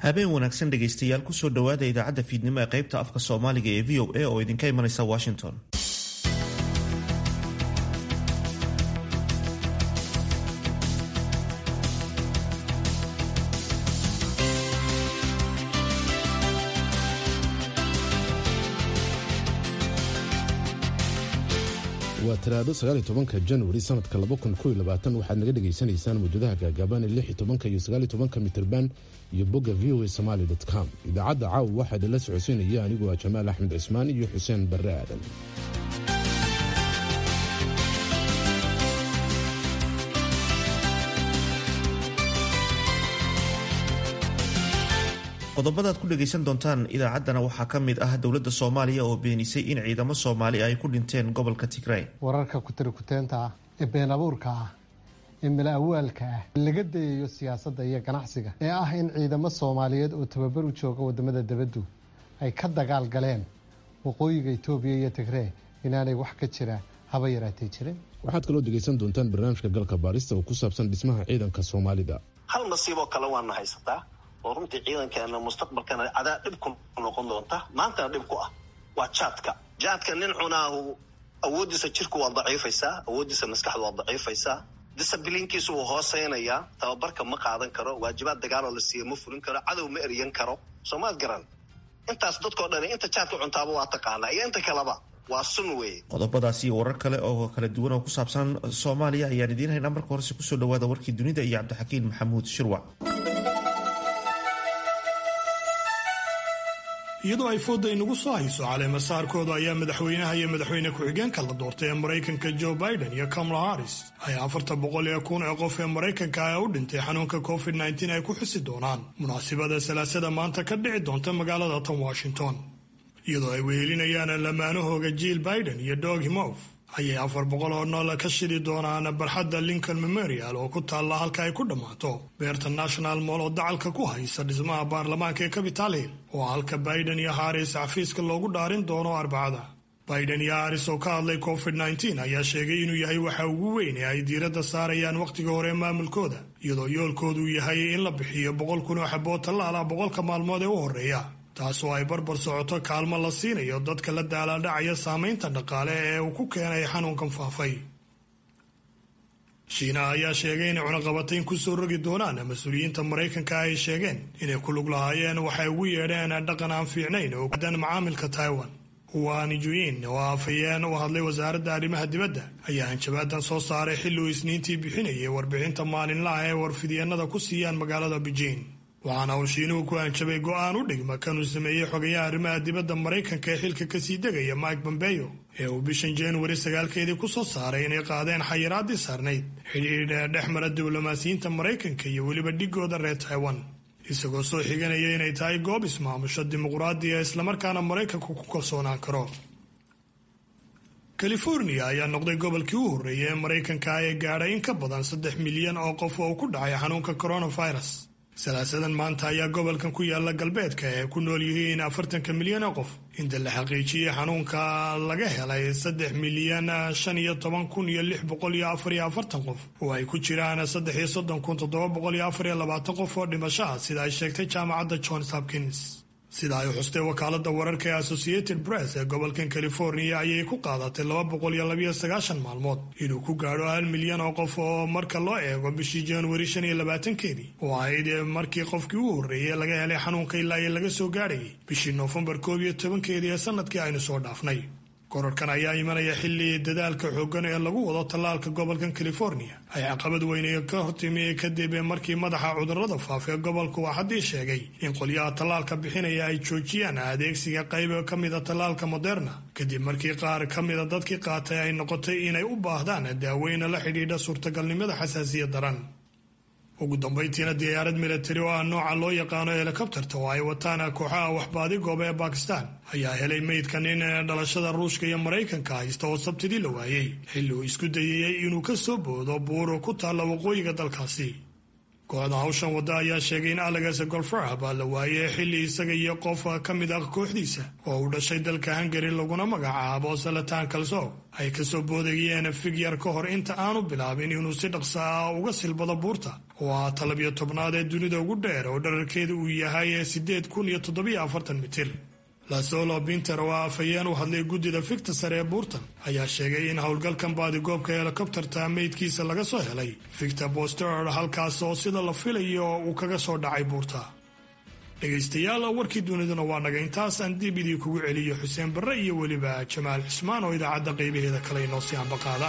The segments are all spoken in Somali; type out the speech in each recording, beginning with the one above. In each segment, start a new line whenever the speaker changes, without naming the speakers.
habeen wanaagsan dhegaystayaal kusoo dhowaada idaacadda fiidnimo ee qaybta afka soomaaliga ee v o a oo idinka imanaysa washington
waa talaado sagaaliy tobanka januari sanadka waxaad naga dhegaysanaysaan muujadaha gaagaaban ee lix tobanka iyo sagaaliy tobanka mitrban iyo bogga v o a somaali com idaacadda caawa waxaa idinla socodsiinaya anigu waa jamaal axmed cismaan iyo xuseen barre aadan
qodobadaad ku dhagaysan doontaan idaacaddana waxaa ka mid ah dowladda soomaaliya oo beenisay in ciidamo soomaali ay ku dhinteen gobolka tigray
wararka kutirikuteenta ah ee been abuurka ah ee mala awaalka ah laga dayayo siyaasadda iyo ganacsiga ee ah in ciidamo soomaaliyeed oo tababar u jooga wadamada debaddu ay ka dagaal galeen waqooyiga itoobiya iyo tigree inaanay wax ka jira haba yaraatay jirin
waxaad kaloo dhegaysan doontaan barnaamijka galka baarista oo ku saabsan dhismaha ciidanka soomaalida
hal nasiiboo kale waana haysataa oo runtii ciidankeena mustaqbalkana cadaa dhib ku noqon doonta maantana dhib ku ah waa jaadka jaadka nin cunaahu awooddiisa jirku waa daciifaysaa awooddiisa maskaxdu waa daciifaysaa disabiliinkiisu wuu hooseynayaa tababarka ma qaadan karo waajibaad dagaaloo la siiya ma fulin karo cadow ma eryan karo soomaad garan intaas dadkao dhan inta jaadka cuntaaba waa taqaanaa iyo inta kaleba waa sun weeye
qodobadaasi iyo warar kale oo kala duwan oo ku saabsan soomaaliya ayaan idiin haynaa marka horese kusoo dhawaada warkii dunida iyo cabdixakiin maxamuud shirwac
iyadoo ay fooda inagu soo hayso caleema saarkooda ayaa madaxweynaha iyo madaxweyne ku-xigeenka la doortay ee maraykanka joe biden iyo kamala harris ay afarta boqol iyo kun ee qof ee maraykanka ah u dhintay xanuunka covid nteen ay ku xusi doonaan munaasibada salaasada maanta ka dhici doonta magaalada tan washington iyadoo ay wehelinayaan lamaanahooga jiil biden iyo dog himof ayay afar boqol oo nool ka shidi doonaan barxadda lincoln memorial oo ku taalla halka ay ku dhammaato beerta national moll oo dacalka ku haysa dhismaha baarlamaanka ee capital hill oo halka biden iyo haris xafiiska loogu dhaarin doono arbacada biden iyo haris oo ka hadlay covid nteen ayaa sheegay inuu yahay waxa ugu weyn ee ay diiradda saarayaan wakhtiga hore maamulkooda iyadoo yoolkoodu yahay in la bixiyo boqol kun oo xabood tallaala boqolka maalmood ee u horreeya taasoo ay barbar socoto kaalmo la siinayo dadka la daalaadhacaya saamaynta dhaqaale ee uu ku keenay xanuunkan faafay shiina ayaa sheegay inay cunaqabatayn kusoo rogi doonaan mas-uuliyiinta maraykanka ay sheegeen inay ku lug lahaayeen waxay ugu yeedheen dhaqan aan fiicnayn oo dan macaamilka taiwan huan juin oo afhayeen u hadlay wasaaradda arrimaha dibadda ayaa hanjabaadan soo saaray xilli uu isniintii bixinayay warbixinta maalinlaha ee warfidyeenada ku siiyaan magaalada beijing waxaana uu shiinuhu ku hanjabay go'aan u dhigma kanuu sameeyey xogayaha arrimaha dibadda maraykanka ee xilka kasii degaya mike bombeyo ee uu bishan januari sagaalkeedii ku soo saaray inay qaadeen xayiraadii saarnayd xidhiidha dhex mara diblomaasiyiinta maraykanka iyo weliba dhigooda reer taiwan isagoo soo xiganaya inay tahay goob ismaamusho dimuqraadiya islamarkaana maraykanku ku kalsoonaan karo california ayaa noqday gobolkii u horreeyay ee maraykanka ee gaadhay in ka badan saddex milyan oo qof oo ku dhacay xanuunka coronavirus salaasadan maanta ayaa gobolkan ku yaala galbeedka ee ku nool yihiin afartanka milyan oo qof inta la xaqiijiyey xanuunka laga helay saddex milyan shan iyo toban kun iyo lix boqol iyo afar iyo afartan qof oo ay ku jiraan saddex iyo soddon kun toddoba boqol iyo afar iyo labaatan qof oo dhimasho ah sida ay sheegtay jaamacadda johns hopkins sida ay xustay wakaalada wararka ee associated press ee gobolkan california ayay ku qaadatay laba boqol iyo labayo sagaashan maalmood inuu ku gaadho hal milyan oo qof oo marka loo eego bishii januari shan iyo labaatankeedii oo ahayd markii qofkii u horreeyay laga helay xanuunka ilaa iyo laga soo gaadhayay bishii noofembar koob iyo tobankeedii ee sanadkii aynu soo dhaafnay korarkan ayaa imanaya xilli dadaalka xooggan ee lagu wado tallaalka gobolkan california ay caqabad weyne ka hortimi kadib markii madaxa cudurrada faafa ee gobolka uu haddii sheegay in qolyaha tallaalka bixinaya ay joojiyaan adeegsiga qayb ka mida tallaalka moderna kadib markii qaar ka mida dadkii qaatay ay noqotay inay u baahdaan daaweyna la xidhiidha suurtagalnimada xasaasiya daran ugu dambayntiina diyaarad milatari oo ah nooca loo yaqaano helikobterta oo ay wataan kooxaha waxbaadi gooba ee bakistan ayaa helay meydka nin dhalashada ruushka iyo maraykanka haysta oo sabtidii la waayey xilli uu isku dayayey inuu ka soo boodo buur ku taalla waqooyiga dalkaasi kooxda hawshan wadda ayaa sheegay in alex golfara baa la waayey xilli isaga iyo qof ka mid ah kooxdiisa oo uu dhashay dalka hungari laguna magacaabo salatan kalso ay kasoo boodayeen figyar ka hor inta aanu bilaabin inuu si dhaqsa ah uga silbado buurta oo ah talabiyo tobnaad ee dunida ugu dheer oo dherarkeeda uu yahay siddeed kun iyo toddobiyo afartan mitir lasolo binter oo ah afhayeen u hadlay guddida fikta sare ee buurtan ayaa sheegay in howlgalkan baadigoobka helikobtarta meydkiisa laga soo helay victor boster halkaas oo sida la filayo uu kaga soo dhacay buurta dhegaystayaal warkii duniduna waa naga intaas aan dib idii kugu celiyo xuseen barre iyo weliba jamaal xusmaan oo idaacadda qaybaheeda kale inoo sii ambaqaada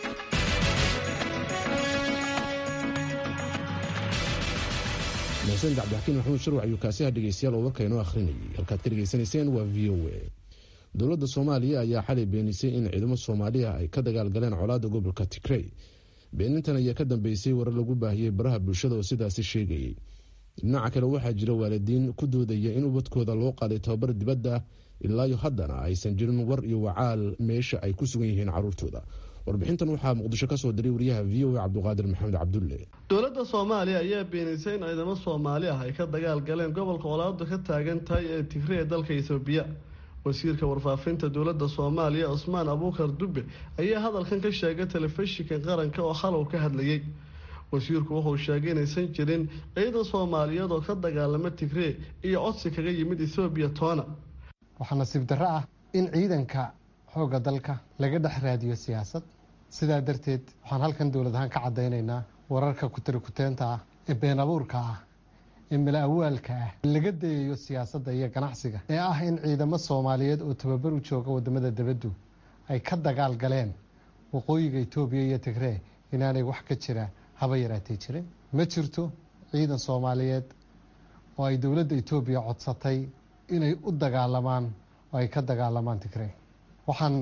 mahasaniid cabdixakiin maxamuud sharwac ayuu kaasiha dhegeystayaal oo warka inoo akhrinayay halkaad ka dhegeysanayseen waa v o a dowladda soomaaliya ayaa xalay beenisay in ciidamo soomaaliya ay ka dagaalgaleen colaadda gobolka tigrey beenintan ayaa ka dambeysay warar lagu baahiyey baraha bulshada oo sidaasi sheegayay dhinaca kale waxaa jira waalidiin ku doodaya in ubadkooda loo qaaday tababar dibadda ilaayo haddana aysan jirin war iyo wacaal meesha ay ku sugan yihiin caruurtooda warbixintan waxaa muqdisho kasoo diray wariyaha v o a cabduqaadir maxamed cabdulle
dowladda soomaaliya ayaa beenisay in ciidamo soomaali ah ay ka dagaal galeen gobolka colaadu ka taagan tahay ee tigre ee dalka etoobiya wasiirka warfaafinta dowladda soomaaliya cusmaan abuukar dube ayaa hadalkan ka sheegay telefishinka qaranka oo xalow ka hadlayay wasiirku wuxuu sheegay inaysan jirin ciidan soomaaliyeed oo ka dagaalama tigree iyo codsi kaga yimid ethoobiya toona
waxaa nasiib darro ah in ciidanka xoogga dalka laga dhex raadiyo siyaasad sidaa darteed waxaan halkan dowlad ahaan ka caddaynaynaa wararka kutirikuteenta ah ee been abuurka ah ee mala awaalka ah laga dayayo siyaasadda iyo ganacsiga ee ah in ciidamo soomaaliyeed oo tababar u jooga wadamada dibaddu ay ka dagaal galeen waqooyiga etoobiya iyo tigree inaanay wax ka jira haba yaraatay jirin ma jirto ciidan soomaaliyeed oo ay dowladda etoobiya codsatay inay u dagaalamaan oo ay ka dagaalamaan tigree waxaan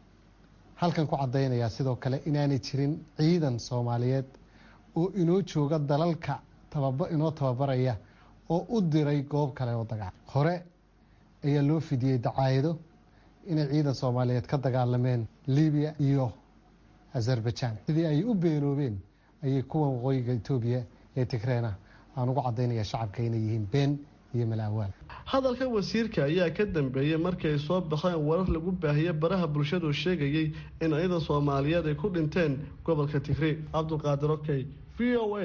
halkan ku caddaynayaa sidoo kale inaanay jirin ciidan soomaaliyeed oo inoo jooga dalalka tababa inoo tababaraya oo u diray goob kale oo dagaal hore ayaa loo fidiyey dacaayado inay ciidan soomaaliyeed ka dagaalameen libiya iyo azerbaijan sidii ay u beenoobeen ayay kuwan waqooyiga etoobiya ee tigreena aan ugu caddaynaya shacabka inay yihiin been iyo malaawaal
hadalka wasiirka ayaa ka dambeeyey markii ay soo baxeen warar lagu baahiyey baraha bulshadu sheegayay in ciidan soomaaliyeed ay ku dhinteen gobolka tigree cabdulqaadir okey v o a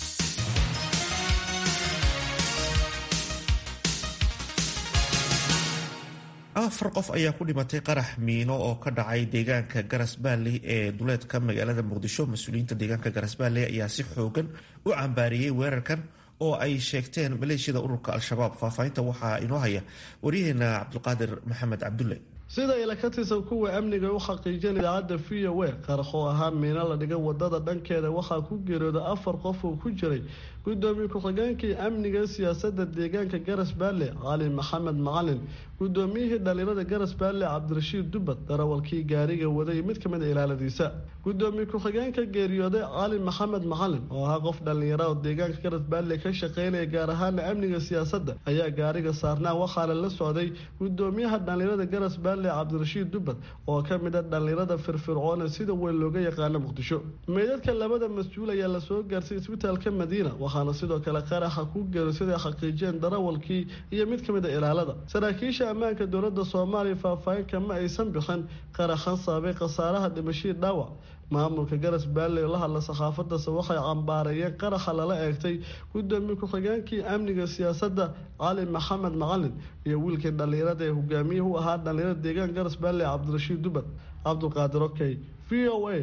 afar qof ayaa ku dhimatay qarax miino oo ka dhacay deegaanka garas baalley ee duleedka magaalada muqdisho mas-uuliyiinta deegaanka garas baalley ayaa si xoogan u cambaariyey weerarkan oo ay sheegteen maleeshiyada ururka al-shabaab faahfaahinta waxaa inoo haya waryaheena cabdulqaadir maxamed cabdulle
sida ila ka tirsan kuwa amniga u xaqiijin idaacadda v o a qarax oo ahaa miino la dhigay wadada dhankeeda waxaa ku geeriyooday afar qof oo ku jiray gudoomiye ku-xigeenkii amniga siyaasada deegaanka garas baale cali maxamed macalin gudoomiyihii dhalinyarada garas baale cabdirashiid dubad darawalkii gaariga waday mid kamid a ilaaladiisa gudoomiye ku-xigeenka geeriyooday cali maxamed macalin oo ahaa qof dhalinyara oo deegaanka garas baale ka shaqeynaya gaar ahaana amniga siyaasada ayaa gaariga saarnaa waxaana la socday gudoomiyaha dhalinyarada garas baale cabdirashiid dubad oo kamid a dhalinyarada firfircoona sida weyn looga yaqaano muqdisho meydadka labada mas-uul ayaa lasoo gaarsiy isbitaalka madiina waxaana sidoo kale qaraxa ku geero siday xaqiijiyeen darawalkii iyo mid kamid a ilaalada saraakiisha ammaanka dowlada soomaaliya faahfaahinka ma aysan bixin qaraxan saabay khasaaraha dhimashii dhaawac maamulka garas baalley oo la hadla saxaafadase waxay cambaareeyeen qaraxa lala eegtay gudoomiye ku-xigeenkii amniga siyaasadda cali maxamed macalin iyo wiilkii dhalinyarada ee hogaamiyihii u ahaa dhalinyarada deegaan garas baalley cabdirashiid dubad cabdulqaadir okey v o a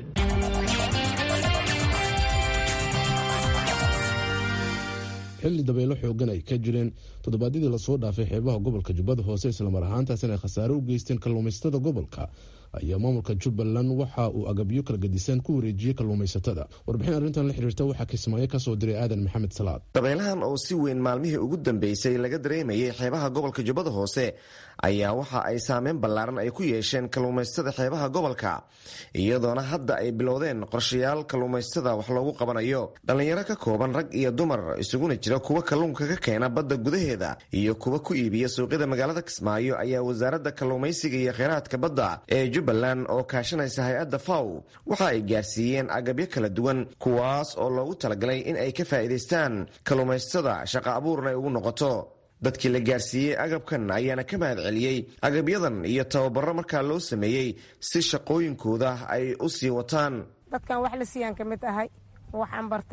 xilli dabeelo xoogan ay ka jireen toddobaadyadii lasoo dhaafay xeebaha gobolka jubbada hoose islamar ahaantaasina ay khasaare u geysteen kalluumaysatada gobolka ayaa maamulka jubbaland waxa uu agabyo kala gadisaan ku wareejiyey kalluumaysatada warbixin arrintan la xiriirta waxaa kismaayo kasoo diray aadan maxamed salaad
dabeelahan oo si weyn maalmihii ugu dambeysay laga dareemayay xeebaha gobolka jubbada hoose ayaa waxa ay saameyn ballaaran ay ku yeesheen kalluumaysatada xeebaha gobolka iyadoona hadda ay bilowdeen qorshayaal kalluumaysatada wax loogu qabanayo dhallinyaro ka kooban rag iyo dumar isuguna jira kuwa kalluunka ka keena badda gudaheeda iyo kuwa ku iibiya suuqyada magaalada kismaayo ayaa wasaaradda kalluumaysiga iyo kheyraadka badda ee jubbaland oo kaashanaysa hay-adda faw waxa ay gaarsiiyeen agabyo kala duwan kuwaas oo loogu talagalay in ay ka faa'iidaystaan kalluumaysatada shaqa abuurna ay ugu noqoto dadkii la gaarsiiyey agabkan ayaana ka mahad celiyey agabyadan iyo tababaro markaa loo sameeyey si shaqooyinkooda ay u sii wataan
dadkan wax la siiyaan ka mid ahay waxaan bartay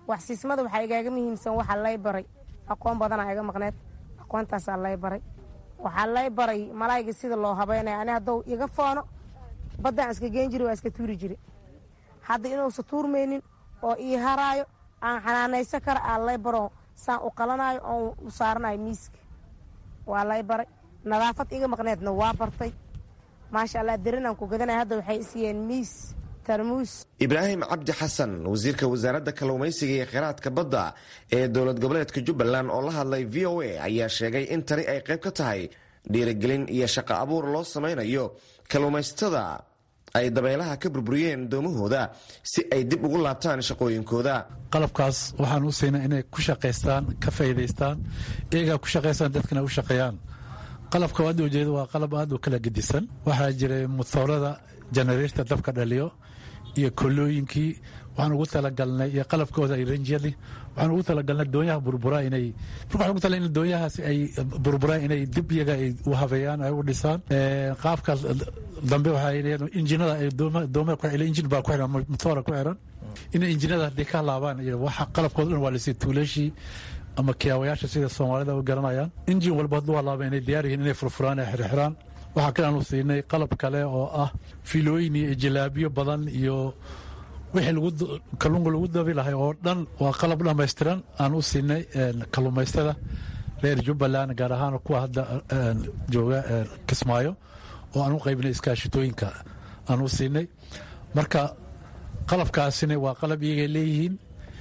waxsiismada waxaa igaaga muhiimsan waxaa lay baray aqoon badanaa iga maqneed aqoontaasaa lay baray waxaa lay baray malaayga sida loo habeynaya ani haddou iga foono baddaan iska geen jiri waa iska tuuri jiri hadda inuusa tuurmaynin oo ii haraayo aan xanaanaysan kara aa lay baro saan u qalanayo oon u saaranayo miiska waa lay baray nadaafad iga maqneedna waa bartay maasha allah darinaan ku gadanaya hadda waxay isiiyeen miis tarmuus
ibraahim cabdi xasan wasiirka wasaaradda kalluumaysiga iyo kheyraadka badda ee dowlad goboleedka jubbaland oo la hadlay v o a ayaa sheegay in tani ay qayb ka tahay dhiirigelin iyo shaqo abuur loo samaynayo kalluumaysatada ay dabeelaha ka burburiyeen doomahooda si ay dib ugu laabtaan shaqooyinkooda
qalabkaas waxaan u siinay inay ku shaqaystaan ka faa'iidaystaan iyagaa ku shaqaystaan dadkana u shaqeeyaan qalabka hadda ujeeda waa qalab aad u kala gedisan waxaa jiray mutoorada janareerta dabka dhaliyo iyo kolooyinkii waxaan ugu talagalnay iyo qalabkooda iyo ranjyadii waxaan ugu talagalnay doonyaha burbura inay marka waxaan ugu talagalnay in doonyahaas ay burburaan inay dib iyaga ay u habeeyaan ay u dhisaan qaabka dambe waxaa yidhaheen injinada ay dooma dooma ku xiran injin baa ku xiran motoora ku xiran inay injinada haddii ka laabaan waxa qalabkooda dhan waa lisii tuulashii ama kiyaawayaasha sida soomaalida u garanayaan injin walba hadduu halaaba inay diyaar yihiin inay furfuraan ay xirxiraan waxaa kale aanu siinay qalab kale oo ah filooyin iyo jilaabiyo badan iyo wixii kalluunka lagu dabi lahay oo dhan waa qalab dhammaystiran aan u siinay kalluumaystada reer jubbaland gaar ahaan kuwa hadda jooga kismaayo oo aan u qaybinay iskaashitooyinka aan u siinay marka qalabkaasina waa qalab iyagay leeyihiin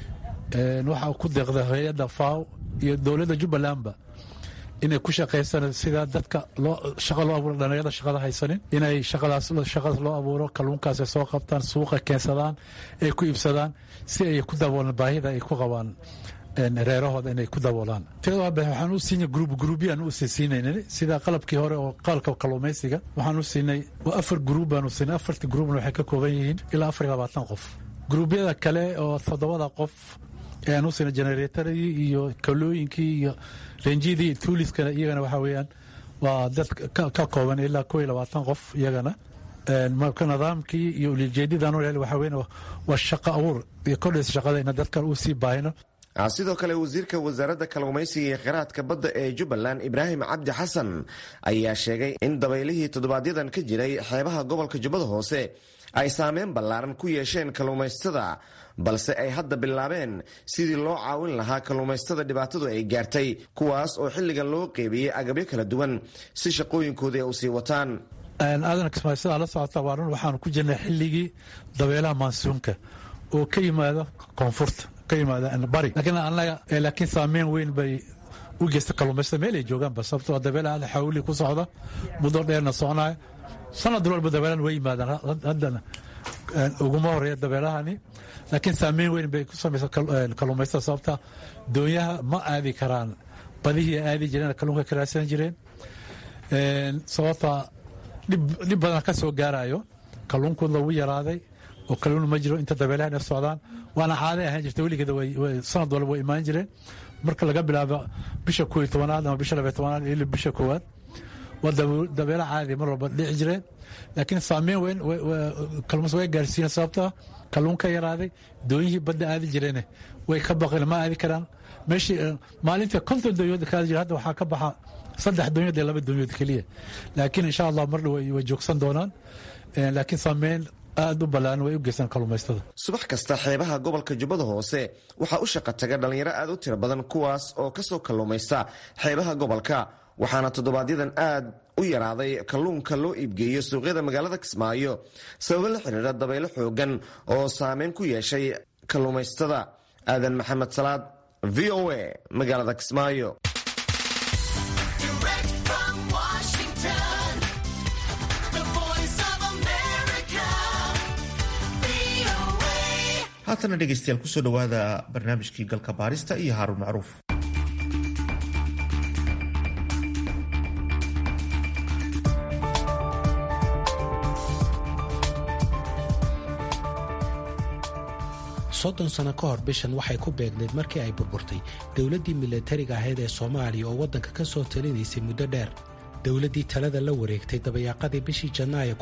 waxaa ku deeqda hay-adda faw iyo dowladda jubbalandba inay ku shaqaystaan sida dadka shaqa loo abuuro dhalinyarada shaqada haysanin inay shaqadaas shaqadaas loo abuuro kalluunkaas ay soo qabtaan suuqa keensadaan ay ku iibsadaan si ay ku daboolaan baahida ay ku qabaan reerahooda inay ku daboolaan tirada waxaan u siinay gruub gruubyaan u siinaynay sida qalabkii hore oo qalabka kalluumaysiga waxaan u siinay afar gruub baan u siinay afartii gruubna waxay ka kooban yihiin ilaa afar iyo labaatan qof gruubyada kale oo toddobada qof ayaan u siinay generatoradii iyo kalooyinkii iyo renjidii tuuliskana iyagana waxaa weeyaan waa dad ka kooban ilaa koo iyo labaatan qof iyagana marka nidaamkii iyo ulijeedidan waxaa weyn waa shaqo abuur iyo kordhaysa shaqada ina dadkan uu sii baahino
sidoo kale wasiirka wasaaradda kalluumaysiga iyo kheyraadka badda ee jubbaland ibraahim cabdi xasan ayaa sheegay in dabaylihii toddobaadyadan ka jiray xeebaha gobolka jubbada hoose ay saameyn ballaaran ku yeesheen kalluumaysatada balse ay hadda bilaabeen sidii loo caawin lahaa kalluumaystada dhibaatadu ay gaartay kuwaas oo xilligan loo qeybiyey agabyo kala duwan si shaqooyinkooda ay u sii wataan
aadan kismaaysadaa la socota waa run waxaanu ku jirnay xilligii dabeelaha maansuunka oo ka yimaada koonfurta ka yimaada bari laakiin annaga laakiin saameyn weyn bay u geysta kalluumaystada meel ay joogaanba sababtoo dabeela aad xawli ku socda muddo dheerna soconaya sanad walba dabeelan way yimaadaan haddana uguma horeeya dabeelahani laakiin saameyn weyn bay ku samaysa kalluumaystada sababta doonyaha ma aadi karaan badihii aadi jireen kalluunka ka raadsan jireen sababta dhib badan ka soo gaarayo kalluunkood lagu yaraaday oo kalluun ma jiro inta dabeelahan ay socdaan waana caaday ahaan jirta weligeeda sanad walba way imaan jireen marka laga bilaabo bisha koo iyo tobanaad ama bisha labaiy tobanaad ilaa bisha koowaad waa dabeela caadi mar walba dhici jireen laakiin saameyn weyn kalluumas way gaarsiiyeen sababta kalluun ka yaraaday doonyihii badda aadi jireene way ka baqeen ma aadi karaan meeshii maalinta konton doonyood ka aadi jira hadda waxaa ka baxa saddex doonyood iyo laba doonyood keliya laakiin insha allah mar dhow way joogsan doonaan laakiin saameyn aad u ballaaran way u geystaan kalluumaystada
subax kasta xeebaha gobolka jubbada hoose waxaa u shaqa taga dhallinyaro aad u tiro badan kuwaas oo ka soo kalluumaysta xeebaha gobolka waxaana toddobaadyadan aad u yaraaday kalluunka loo iibgeeyo suuqyada magaalada kismaayo sababo la xidhiira dabaylo xoogan oo saameyn ku yeeshay kalluumaystada aadan maxamed salaad v o a magaalada kismaayo
haatana dhegeystayaal kusoo dhowaada barnaamijkii galka baarista iyo haaruun macruuf
soddon sano ka hor bishan waxay ku beegneyd markii ay burburtay dowladdii milatariga ahayd ee soomaaliya oo waddanka ka soo talinaysay muddo dheer dowladdii talada la wareegtay dabayaaqadii bishii janaayo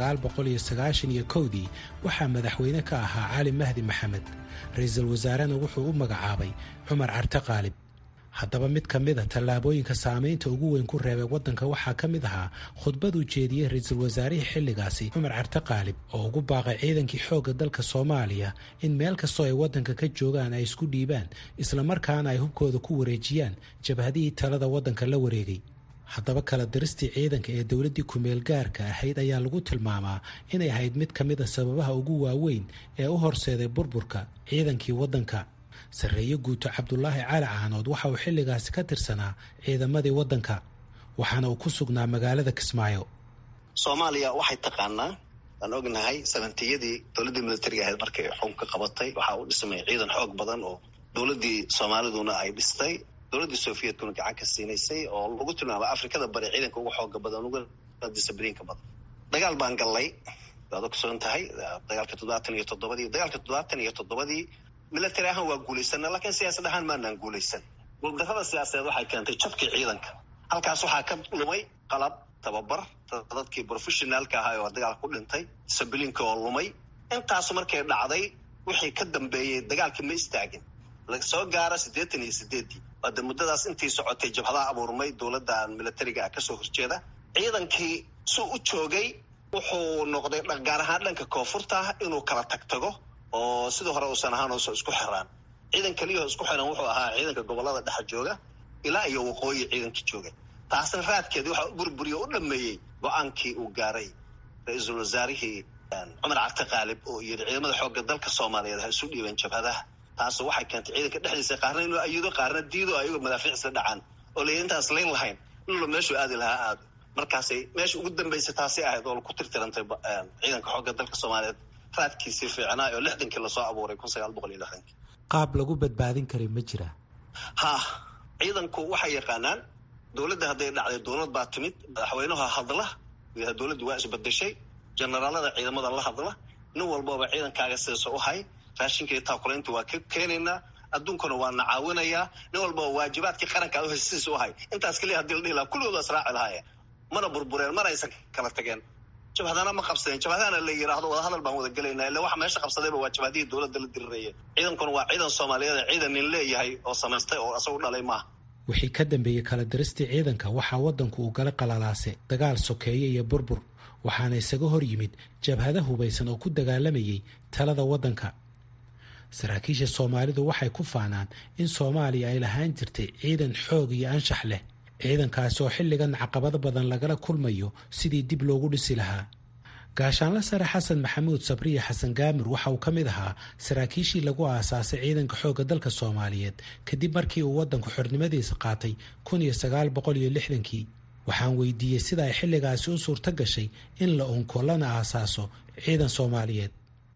iyo kowdii waxaa madaxweyne ka ahaa cali mahdi maxamed ra-iisul wasaarena wuxuu u magacaabay cumar carte qaalib haddaba mid ka mid a tallaabooyinka saamaynta ugu weyn ku reebay waddanka waxaa ka mid ahaa khudbaduu jeediyey ra-iisul wasaarihii xilligaasi cumar carte qaalib oo ugu baaqay ciidankii xoogga dalka soomaaliya in meel kastoo ay waddanka ka joogaan ay isku dhiibaan islamarkaana ay hubkooda ku wareejiyaan jabhadihii talada waddanka la wareegay haddaba kala diristii ciidanka ee dowladdii kumeel gaarka ahayd ayaa lagu tilmaamaa inay ahayd mid ka mid a sababaha ugu waaweyn ee u horseeday burburka ciidankii waddanka sarreeye guuto cabdulaahi cali caanood waxa uu xilligaasi ka tirsanaa ciidamadii waddanka waxaana uu ku sugnaa magaalada kismaayo
soomaaliya waxay taqaanaa waan ognahay sabantiyadii dowladdii militariga ahayd markay xukunka qabatay waxaa u dhismay ciidan xoog badan oo dowladdii soomaaliduna ay dhistay dowladdii sofiyetkuna gacan ka siinaysay oo lagu tilmaamay afrikada bari ciidanka uga xooga badan uga discibliinka badan dagaal baan gallay waad ogsoon tahay dagaalka toddobaatan iyo toddobadii dagaalka toddobaatan iyo toddobadii military ahaan waa guulaysana laakiin siyaasad ahaan maanaan guulaysan guuldarrada siyaasadeed waxay keentay jabkii ciidanka halkaas waxaa ka lumay qalab tababar dadkii professionaalka ahaa oo dagaalka ku dhintay disabiliinka oo lumay intaasu markay dhacday wixii ka dambeeyey dagaalkii ma istaagin lasoo gaara siddeetan iyo sideeddii waade muddadaas intii socotay jabhadaha abuurmay dowladdan militariga ah kasoo horjeeda ciidankii suu u joogay wuxuu noqday gaar ahaan dhanka koonfurta inuu kala tagtago oo sidii hore uusan ahaan uusan isku xiraan ciidan keliyaho isku xiran wuxuu ahaa ciidanka gobolada dhexa jooga ilaa iyo waqooyi ciidankii joogay taasna raadkeedii waxaa burburiyo u dhameeyey go-aankii uu gaaray ra-iisul wasaarihii cumar carte qaalib oo yidhi ciidamada xoogga dalka soomaaliyeed ha isu dhiibeen jabhadaha taas waxay keentay ciidanka dhexdiisa qaarna inuu ayido qaarna diido ayagoo madaafiic isla dhacaan oo la intaas layn lahayn lulo meeshuu aadi lahaa aado markaasay meesha ugu dambeysay taasay ahayd oo ku tirtirantay ciidanka xoogga dalka soomaaliyeed raadkiisii fiicnaa oo lixdankii lasoo abuuray kun sagaal boqol iyo lixdankii
qaab lagu badbaadin karay ma jira
ha ciidanku waxay yaqaanaan dowladda hadday dhacday dowlad baa timid madaxweynaha hadla dowladdu waa isbedeshay generaalada ciidamada la hadla nin walbaba ciidankaaga sidaasa u hay raashinka iyo taakulaynta waa ka keenaynaa adduunkuna waa na caawinayaa nin walbaba waajibaadkii qaranka aad u hay sidiisa u hay intaas keliya hadii la dhihi lahaa kulligooda israaci lahaayeen mana burbureen mana aysan kala tageen jabhadana ma qabsadeen jabhadana la yidhaahdo wadahadal baan wada gelaynaa illa waxa meesha qabsadayba waa jabhadihii dowladda la diriraya ciidankuna waa ciidan soomaaliyeed ciidan nin leeyahay oo samaystay oo isagu dhalay maaha
wixii ka dambeeyey kala diristii ciidanka waxaa waddanku uu gala qalalaase dagaal sokeeye iyo burbur waxaana isaga hor yimid jabhada hubaysan oo ku dagaalamayay talada waddanka saraakiisha soomaalidu waxay ku faanaan in soomaaliya ay lahaan jirtay ciidan xoog iyo anshax leh ciidankaasi oo xilligan caqabado badan lagala kulmayo sidii dib loogu dhisi lahaa gaashaanla sare xasan maxamuud sabriya xasan gaamir waxa uu ka mid ahaa saraakiishii lagu aasaasay ciidanka xoogga dalka soomaaliyeed kadib markii uu waddanku xornimadiisa qaatay kun iyo sagaal boqol iyo lixdankii waxaan weydiiyey sida ay xilligaasi u suurto gashay in la unko lana aasaaso ciidan soomaaliyeed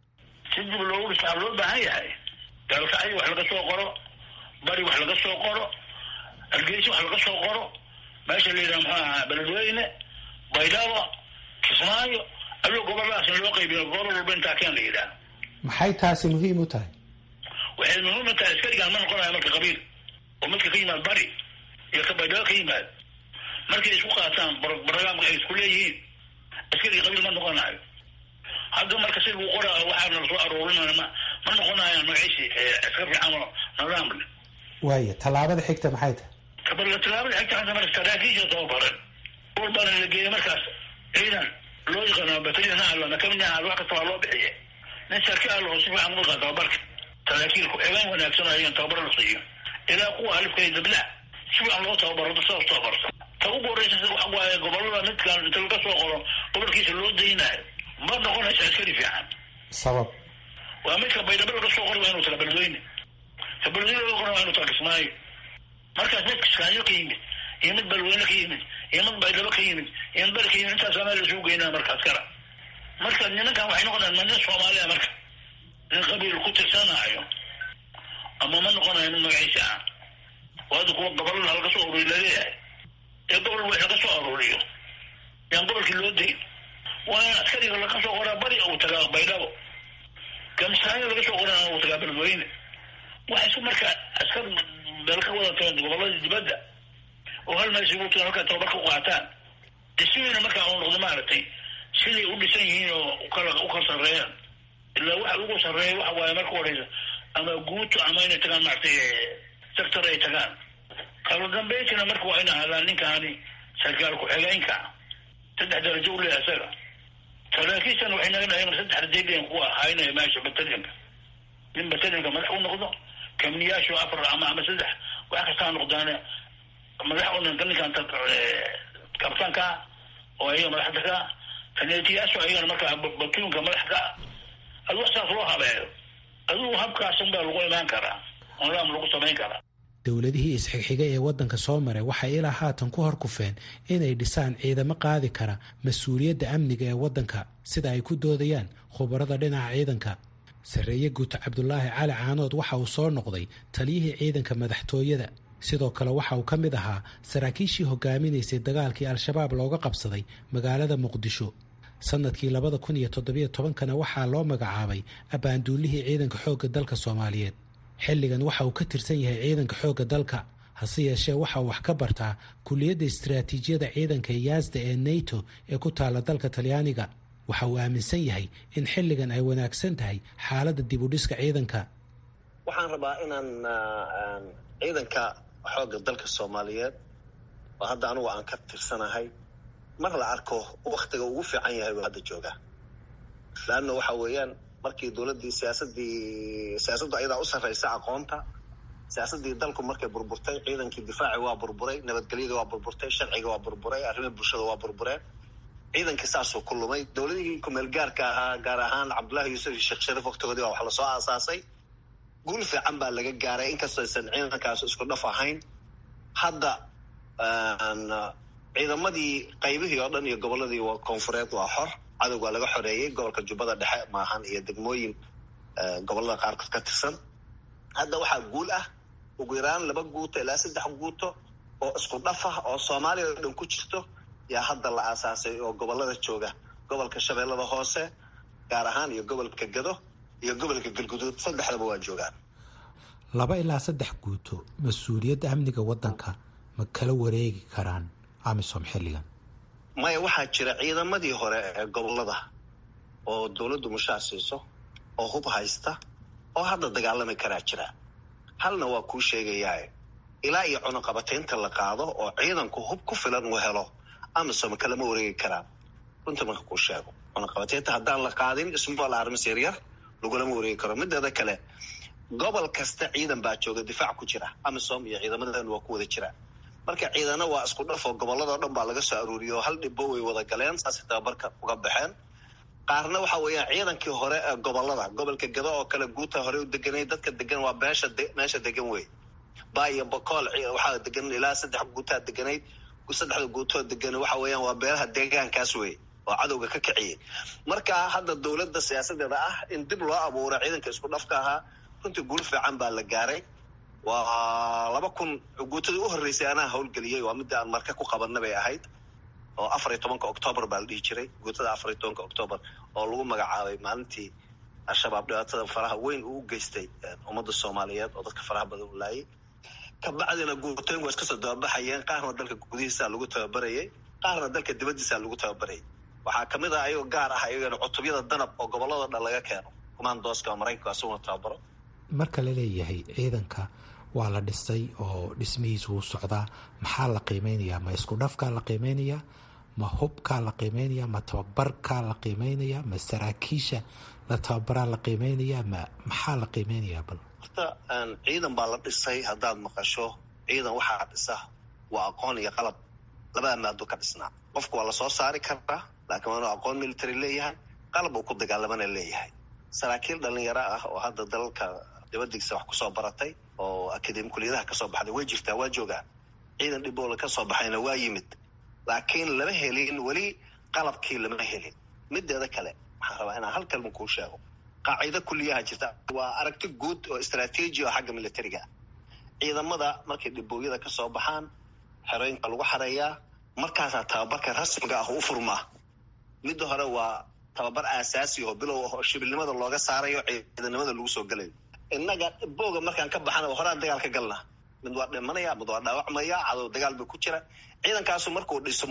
si dib loogu dhisaa loo baahan yahay gaalkacyo wax laga soo qoro bari wax laga soo qoro hargeysa wax laga soo qoro meesha la yidhaha muxuu ahaa beledweyne baydhabo kismaayo ayuu goboladaas in loo qaybiyo gobol walba intaa keen la yidhaha
maxay taasi muhiim u tahay
waxay muhiim u tahay askarigaan ma noqonayo marka qabiil oo midka ka yimaad bari iyo ka baydhabo ka yimaad markay isku qaataan barnaamka ay isku leeyihiin askarigi qabiil ma noqonayo hadda marka si lagu qoraa waxaana lasoo aroorinaya ma ma noqonayaan magaciisi askar fiican oo nidaam leh
waaya tallaabada xigta maxay tahay
kabala tallaabada xigta hadda marka saraakiisha tababaran walbaana la geeyay markaas ciidan loo yaqaano bataliyan ha alana kamid ahaa wax kasta waa loo bixiye nin sarkaal oo si fiican uga tababarka saraakiilku eegaan wanaagsan ayaan tababar la siiyo ilaa kuwa alifka iyo dabla si fiican loo tababaro sidaas tababarta ta ugu horeysa waxa waaye gobolada midkan inta laga soo qoro gobolkiisa loo daynayo ma noqonaysa askari fiican
sabab
waa midka baydhabo laga soo qori waa inuu taga beledweyne ka beledweyne laga qori waa inuu taga kismaayo markaas mid kiskaayo ka yimid iyo mid beledweyne ka yimid iyo mid baydhabo ka yimid iyo mid bari ka yimid intaas meel lasugu geynaa markaas kala marka nimankan waxay noqonayaan ma nin soomaaliya marka nin qabiil ku tirsanaayo ama ma noqonayo nin magaciisa ah waada kuwa gobolada laga soo ururiy laleeyahay ee gobol wax laga soo aruuriyo yaan gobolkii loo dayn waa in askariga laga soo qoraa bari uu tagaa baydhabo kamsaayo laga soo qorana uu tagaa beledweyne waxa isku marka askar beel ka wadato gobolada dibadda oo hal meel isugu tagaan halkaa tababar ka qaataan dhismihiina markaa uu noqdo maaragtay siday u dhisan yihiin oo ukala u kala sarreeyaan ilaa waxa ugu sarreeya waxa waaye marka horeysa ama guuto ama inay tagaan maaragtay sector ay tagaan kala dambeyntina marka waa ina hadaan ninkaani sarkaal ku-xigeenka saddex darajo u leeyahay isaga saraakiishan waxay naga dhahayn saddex rajaydeen kuwa haynaya meesha batalyanka nin batalyanka madax u noqdo kamniyaashu afar ama ama saddex wax kastaa noqdaane madax u noqdo ninkan kabtanka oo ayaga madaxda ka kaneetiyaashu ayagana markaa batuunka madax ka adu wax saas loo habeeyo adigu habkaasun baa lagu imaan karaa nidaam lagu samayn karaa
dowladihii isxigxiga ee waddanka soo maray waxay ilaa haatan ku hor kufeen inay dhisaan ciidamo qaadi kara mas-uuliyadda amniga ee waddanka sida ay ku doodayaan khubarada dhinaca ciidanka sarreeye guuto cabdulaahi cali caanood waxa uu soo noqday taliyihii ciidanka madaxtooyada sidoo kale waxa uu ka mid ahaa saraakiishii hogaaminaysay dagaalkii al-shabaab looga qabsaday magaalada muqdisho sanadkii labada kun iyo toddobiyo tobankana waxaa loo magacaabay abbaanduulihii ciidanka xoogga dalka soomaaliyeed xilligan waxa uu ka tirsan yahay ciidanka xoogga dalka hase yeeshee waxa uu wax ka bartaa kuliyadda istaraatiijiyada ciidanka yaasda ee nato ee ku taalla dalka talyaaniga waxa uu aaminsan yahay in xilligan ay wanaagsan tahay xaaladda dib u dhiska ciidanka
waxaan rabaa inaan ciidanka xoogga dalka soomaaliyeed oo hadda anugu aan ka tirsanahay mar la arko waktiga ugu fiican yahay buu hadda joogaa laanna waxa weeyaan markii dowladdii siyaasadii siyaasaddu ayadaa u sarraysa aqoonta siyaasaddii dalku markay burburtay ciidankii difaaci waa burburay nabadgelyada waa burburtay sharciga waa burburay arrimaha bulshada waa burbureen ciidankii saasuu ku lumay dowladihii kumeel gaarka ahaa gaar ahaan cabdullahi yuusuf iyo sheekh shariif waktigoodii baa wax lasoo aasaasay guul fiican baa laga gaaray inkastoo aysan ciidankaas isku dhaf ahayn hadda ciidamadii qaybihii oo dhan iyo gobolladii koonfureed waa xor cadowga laga xoreeyey gobolka jubbada dhexe maahan iyo degmooyin gobollada qaarkood ka tirsan hadda waxaa guul ah ugu yaraan laba guuto ilaa saddex guuto oo isku dhaf ah oo soomaaliya oo dhan ku jirto yaa hadda la aasaasay oo gobollada jooga gobolka shabeellada hoose gaar ahaan iyo gobolka gado iyo gobolka galguduud saddexdaba waa joogaan
laba ilaa saddex guuto mas-uuliyadda amniga waddanka ma kala wareegi karaan amisom xilligan
maya waxaa jira ciidamadii hore ee gobollada oo dowladdu mushaar siiso oo hub haysta oo hadda dagaalami karaa jira halna waa kuu sheegayaa ilaa iyo cunuqabataynta la qaado oo ciidanku hub ku filan uu helo amisom kalama wareegi karaan runta marka kuu sheego cunuqabataynta haddaan la qaadin small armis yaryar lagulama wareegi karo mideeda kale gobol kasta ciidan baa jooga difaac ku jira amisom iyo ciidamadan waa ku wada jira marka ciidana waa isku dhaf oo gobolladao dhan baa laga soo aruuriyay oo hal dhibbo way wada galeen saasay tababarka uga baxeen qaarna waxa weeyaan ciidankii hore ee gobollada gobolka gado oo kale guuta hore u deganay dadka degan waa meesha meesha degan wey ba iyo bokool waxaa degan ilaa saddex guutaa deganayd saddexda guutoo degan waxa weeyaan waa beelaha deegaankaas wey oo cadowga ka kiciyay marka hadda dowladda siyaasadeeda ah in dib loo abuuro ciidanka isku dhafka ahaa runtii guul fiican baa la gaaray waa laba kun guutadii u horreysay anaa howlgeliyey waa midda aan marka ku qabanna bay ahayd oo afar iyo tobanka octoobar baa la dhihi jiray guutada afar iyo tobanka octoobar oo lagu magacaabay maalintii al-shabaab dhibaatada faraha weyn uu u geystay ummadda soomaaliyeed oo dadka faraha badan u laayay kabacdina guutooyin waa iska soo dababaxayeen qaarna dalka gudihiisaa lagu tababarayay qaarna dalka dibaddiisaa lagu tababarayay waxaa kamid ah ayagoo gaar ah ayagana cutubyada danab oo gobolladao dhan laga keeno kumaandooska maraykanka asaguna tababaro
marka la leeyahay ciidanka waa la dhisay oo dhismihiisu wuu socdaa maxaa la qiimeynayaa ma isku dhafkaa la qiimeynayaa ma hubkaa la qiimeynayaa ma tababarkaa la qiimeynayaa ma saraakiisha la tababaraa la qiimeynayaa ma maxaa la qiimeynayaa bal
horta ciidan baa la dhisay haddaad maqasho ciidan waxaa dhisa waa aqoon iyo qalab labada maado ka dhisnaa qofku waa lasoo saari karaa laakiin waa inuu aqoon military leeyahay qalab uu ku dagaalamana leeyahay saraakiil dhalinyaro ah oo hadda dalalka dibadiisa wax kusoo baratay oo akademi kuliyadaha kasoo baxday way jirtaa waa joogaan ciidan dhiboola kasoo baxayna waa yimid laakiin lama helin weli qalabkii lama helin mideeda kale waxaan rabaa inaan hal kalma kuu sheego qaacido kuliyaha jirta waa aragti guud oo istraatiiji oo xagga militariga ciidamada markay dhibooyada kasoo baxaan xerooyinka lagu xareeyaa markaasaa tababarka rasmiga ah u furmaa midda hore waa tababar aasaasi oo bilow ah oo shibilnimada looga saarayo ciidanimada lagu soo gelayo innaga booga markaan ka baxana horaan dagaal ka galna mid waa dhimanaya mid waa dhaawacmaya cadow dagaal ba ku jira ciidankaasu markuu dhismo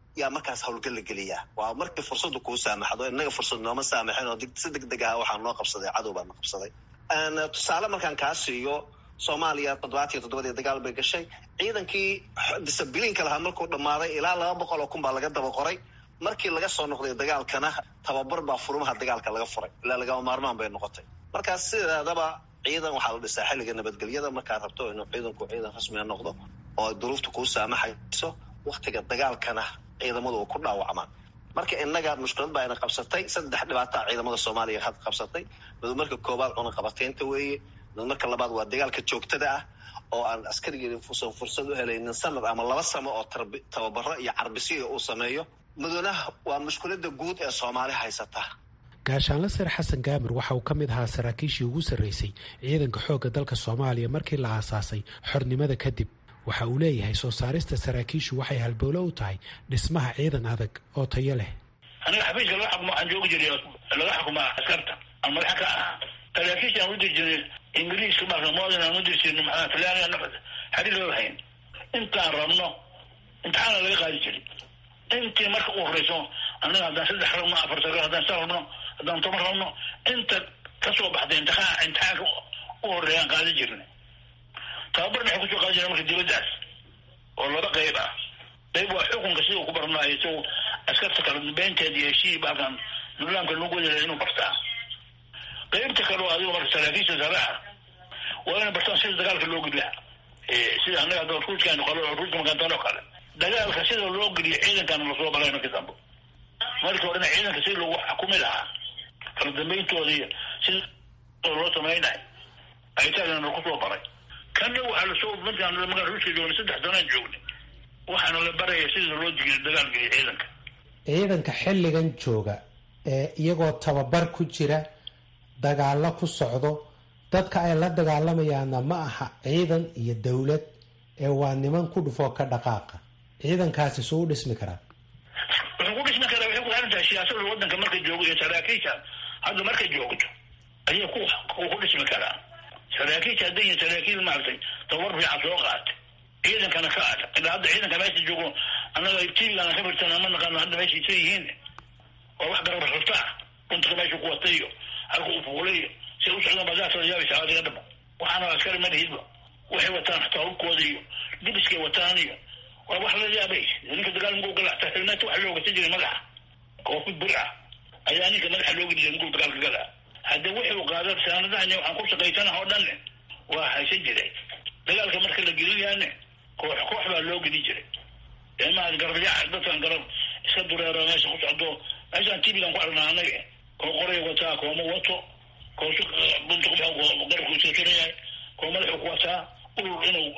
yaa markaas howlgal la geliyaa waa markii fursadu kuu saamaxdo innaga fursad nooma saamaxin oo si deg deg ah waxaa noo qabsaday cadow baa noo qabsaday tusaale markaan kaa siiyo soomaaliya toddobaatiyo toddobadii dagaal bay gashay ciidankii disabiliinka lahaa markuu dhammaaday ilaa laba boqol oo kun baa laga daba qoray markii laga soo noqday dagaalkana tababar baa furmaha dagaalka laga furay ilaa lagama maarmaan bay noqotay markaas sideedaba ciidan waxaa la dhisaa xilliga nabadgelyada markaad rabto inuu ciidanku ciidan rasmiga noqdo oo duruufta kuu saamaxayso waktiga dagaalkana ciidamadu ku dhaawacmaan marka innaga mushkilad baa ina qabsatay saddex dhibaataa ciidamada soomaaliya had qabsatay mid marka koowaad cunaqabateynta weeye mid marka labaad waa dagaalka joogtada ah oo aan askarigii usan fursad u helaynin sanad ama laba samo oo tababaro iyo carbisiya uu sameeyo muduna waa mushkilada guud ee soomaali haysata
gaashaanle sare xasan gaamir waxa uu ka mid ahaa saraakiishii ugu sarreysay ciidanka xoogga dalka soomaaliya markii la aasaasay xornimada kadib waxa uu leeyahay soo saarista saraakiishu waxay halbowlo u tahay dhismaha ciidan adag oo tayo leh
aniga xafiiska laga xukumo waxaan joogi jiray laga xukumaa askarta aan madaxa ka ahaa saraakiisha aan u diri jirnay ingiriiska marka modin aan u diri jirnay maxaa talyaaniga nafad xadhi loo hayn intaan rabno imtixaana laga qaadi jiray intii marka u horeyso anaga haddaan saddex rabno afar sagaal haddaan sa rabno haddaan toban rabno inta kasoo baxday imtixaan imtixaanka u horeeyaan qaadi jirnay tababarna waxay kusoo qaadi jirna marka dibaddaas oo laba qayb ah qayb waa xukunka sidau ku barnaayo isagu askarta kala dambeynteed iyo heshii baakan nidaamka lagu wadala inuu bartaa qaybta kale oo adigo marka saraakiisha sare ah waa inay bartaan sida dagaalka loo gudlaa sida annaga hadda ruuskaanu qalo ruuska makantaan oo kale dagaalka sida loo geliyo ciidankana lasoo balay markii dambe markii horena ciidanka sida lagu xukumi lahaa kala dambayntooda iyo sida loo samaynayo aytaagana kusoo baray kana waxaa lasoo markaan magaa ruuska joognay saddex sanaan joognay waxaana la baraya sida loo digiyo dagaal geliyo ciidanka
ciidanka xilligan jooga ee iyagoo tababar ku jira dagaalo ku socdo dadka ay la dagaalamayaanna ma aha ciidan iyo dowlad ee waa niman ku dhufoo ka dhaqaaqa ciidankaasi suu u dhismi karaa
wuxuu ku dhismi karaa waxay ku xiran tahay siyaasada waddanka marka joogo iyo saraakiisha hadda marka joogto ayay ku ku dhismi karaa saraakiisha hadday yihin saraakiil maaragtay tababar fiican soo qaatay ciidankana ka ada ilaa hadda ciidanka meesha joogo annaga tiigaana ka firtana ma naqaano hadda meesha isa yihiin oo wax garab xurtaa runtuka meesha ku watay iyo halka uu fuulayo si u socdaan baadaasooda yaabaysa adiga dhaba waxaana askari ma lihidba waxay wataan xataa hubkooda iyo dibiskay wataan iyo waa wax la yaabay ninka dagaal muguu gala xataa xilnaanta waxa loo gata jiray madaxa koofid bir ah ayaa ninka madaxa loo geli jiray muguu dagaalka galaa hadda wuxuu qaada saanadahan waxaan ku shaqaysanaha oo dhanne waa haysan jiray dagaalka marka la gelinayaane koox koox baa loo geli jiray eemaha garabyaac dadkan garab iska dureero meesha ku socdo meeshaan tibigan ku aragnaa annaga koo qoray wataa kooma wato koosu bunta garabku iska suran yahay koo madaxuu ku wataa urur inuu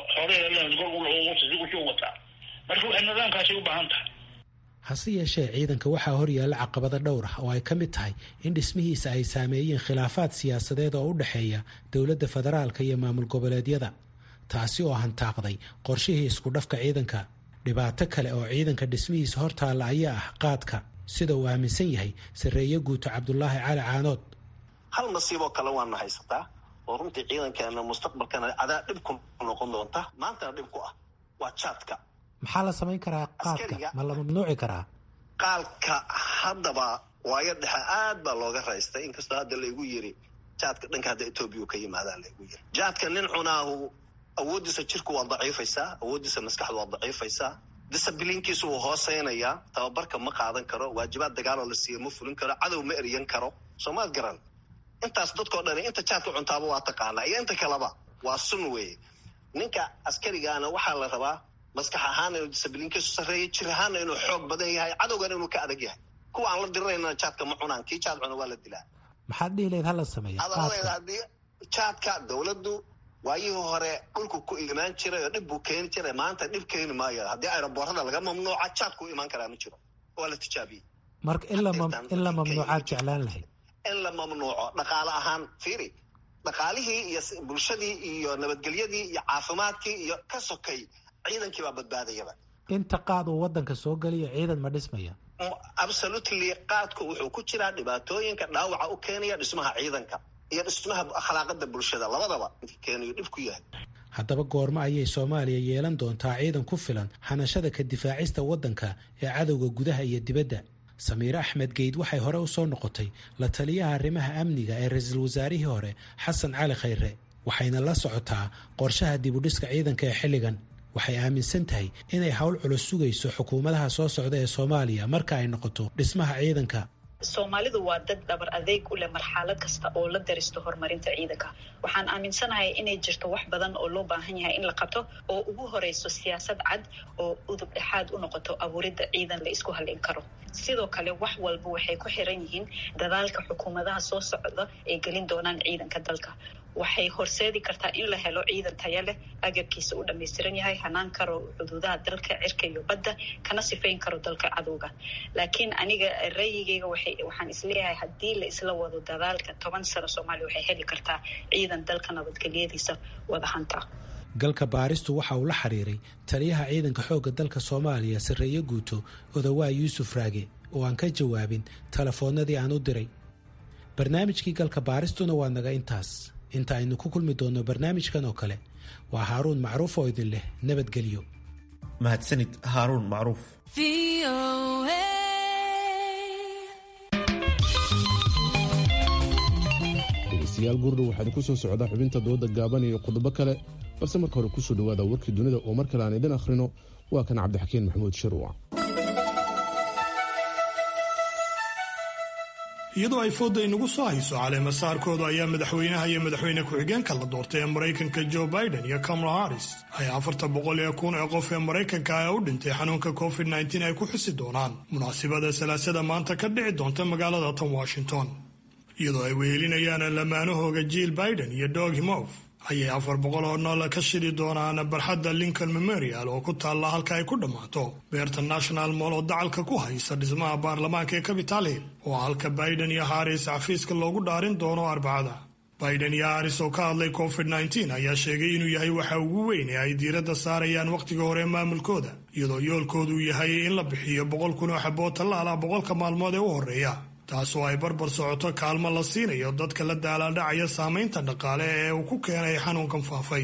horeusuu wataa marka waxay nidaamkaasi u baahan tahay
hase yeeshee ciidanka waxaa horyaalla caqabado dhowr ah oo ay ka mid tahay in dhismihiisa ay saameeyeen khilaafaad siyaasadeed oo u dhexeeya dowladda federaalka iyo maamul goboleedyada taasi oo hantaaqday qorshihii isku dhafka ciidanka dhibaato kale oo ciidanka dhismihiisa hortaalla ayaa ah qaadka sida uu aaminsan yahay sarreeye guuto cabdulaahi cali caanood
hal nasiiboo kale waana haysataa oo runtii ciidankeena mustaqbalkana cadaa dhib ku noqon doonta maantana dhib ku ah waa jaadka
maxaa la samayn karaa qaadka ma la mamnuuci karaa
qaalka haddaba waayo dhexe aad baa looga raystay inkastoo hadda laigu yiri jaadka dhanka hadda etoobiya ka yimaadaa laigu yiri jaadka nin cunaahu awooddiisa jirku waa daciifaysaa awooddiisa maskaxdu waa daciifaysaa disabiliinkiisu wuu hooseynayaa tababarka ma qaadan karo waajibaad dagaaloo la siiya ma fulin karo cadow ma eryan karo soomaad garan intaas dadkao dhani inta jaadka cuntaaba waa taqaanaa iyo inta kaleba waa sun weeye ninka askarigaana waxaa la rabaa maskax ahaana inuu disabiliinkiisu sarreeya jir ahaana inuu xoog badan yahay cadowgana inuu ka adag yahay kuwa aan la dirinaynana jaadka ma cunaan kii jaad cuna waa la dilaa
maxaad dhihi lahayd hala sameeya
adadeeda haddii jaadka dowladdu waayihii hore dhulku ku imaan jiray oo dhib buu keeni jiray maanta dhib keeni maayo haddii aeroboorada laga mamnuuca jaadku imaan karaa ma jiro waa la tijaabiyey
marka in la mamnuucaad jeclaan lahayd
in la mamnuuco dhaqaale ahaan fiiri dhaqaalihii iyo bulshadii iyo nabadgelyadii iyo caafimaadkii iyo ka sokay ciidankii baa badbaadayaba
inta qaad uu wadanka soo geliyo ciidan ma dhismaya
absolutely qaadku wuxuu ku jiraa dhibaatooyinka dhaawaca u keenaya dhismaha ciidanka iyo dhismaha akhlaaqada bulshada labadaba keenayo dhib ku yahay
haddaba goormo ayay soomaaliya yeelan doontaa ciidan ku filan hanashada ka difaacista waddanka ee cadowga gudaha iyo dibadda samiire axmed geyd waxay hore u soo noqotay la taliyaha arrimaha amniga ee ra-iisul wasaarihii hore xasan cali khayre waxayna la socotaa qorshaha dibudhiska ciidanka ee xilligan waxay aaminsan tahay inay howl culus sugayso xukuumadaha soo socda ee soomaaliya marka ay noqoto dhismaha ciidanka
soomaalidu waa dad dhabar adeeg u leh marxalad kasta oo la daristo horumarinta ciidanka waxaan aaminsanahay inay jirto wax badan oo loo baahan yahay in la qabto oo ugu horeyso siyaasad cad oo udub dhexaad u noqoto abuuridda ciidan la isku halin karo sidoo kale wax walba waxay ku xiran yihiin dadaalka xukuumadaha soo socda ay gelin doonaan ciidanka dalka waxay horseedi kartaa in la helo ciidan taya leh agabkiisa u dhammaystiran yahay hanaan karo xuduudaha dalka cirka iyo badda kana sifayn karo dalka cadowga laakiin aniga rayigeyga waxaan isleeyahay haddii la isla wado dadaalka toban sano soomaaliya waxay heli kartaa ciidan dalka nabadgelyadiisa wada hanta
galka baaristu waxa uu la xiriiray taliyaha ciidanka xoogga dalka soomaaliya sarreeye guuto odawaa yuusuf raage oo aan ka jawaabin telefoonnadii aan u diray barnaamijkii galka baaristuna waa naga intaas inta aynu ku kulmi doonno barnaamijkan oo kale waa haaruun macruuf oo idin leh nabadgelyo
mahadsanid haaruun macruuf
dhegeystayaal gurdhow waxaad ku soo socdaa xubinta dooda gaaban iyo qodobo kale balse marka hore kusoo dhowaada warkii dunida oo mar kale aan idin akhrino waa kan cabdixakiin maxamuud shirwac
iyadoo ay fooda inagu soo hayso caleemasaarkooda ayaa madaxweynaha iyo madaxweyne ku-xigeenka la doortay ee maraykanka joe biden iyo kamala harris ay afarta boqol ee kun ee qof ee maraykanka ah u dhintay xanuunka covid nteen ay ku xusi doonaan munaasibada salaasada maanta ka dhici doonta magaalada tan washington iyadoo ay wehelinayaan lamaanahooga jill biden iyo dog himof ayay afar boqol oo nool ka shidi doonaan barxadda lincoln memorial oo ku taalla halka ay ku dhammaato beerta national moll oo dacalka ku haysa dhismaha baarlamaanka ee capital hill oo halka biden iyo haris xafiiska loogu dhaarin doono arbacada biden iyo haris oo ka hadlay covid nteen ayaa sheegay inuu yahay waxa ugu weyn ee ay diiradda saarayaan wakhtiga hore maamulkooda iyadoo yoolkoodu yahay in la bixiyo boqol kun oo xaboo tallaala boqolka maalmood ee u horreeya taasoo ay barbar socoto kaalmo la siinayo dadka la daalaadhacaya saamaynta dhaqaale ee uu ku keenay xanuunkan faafay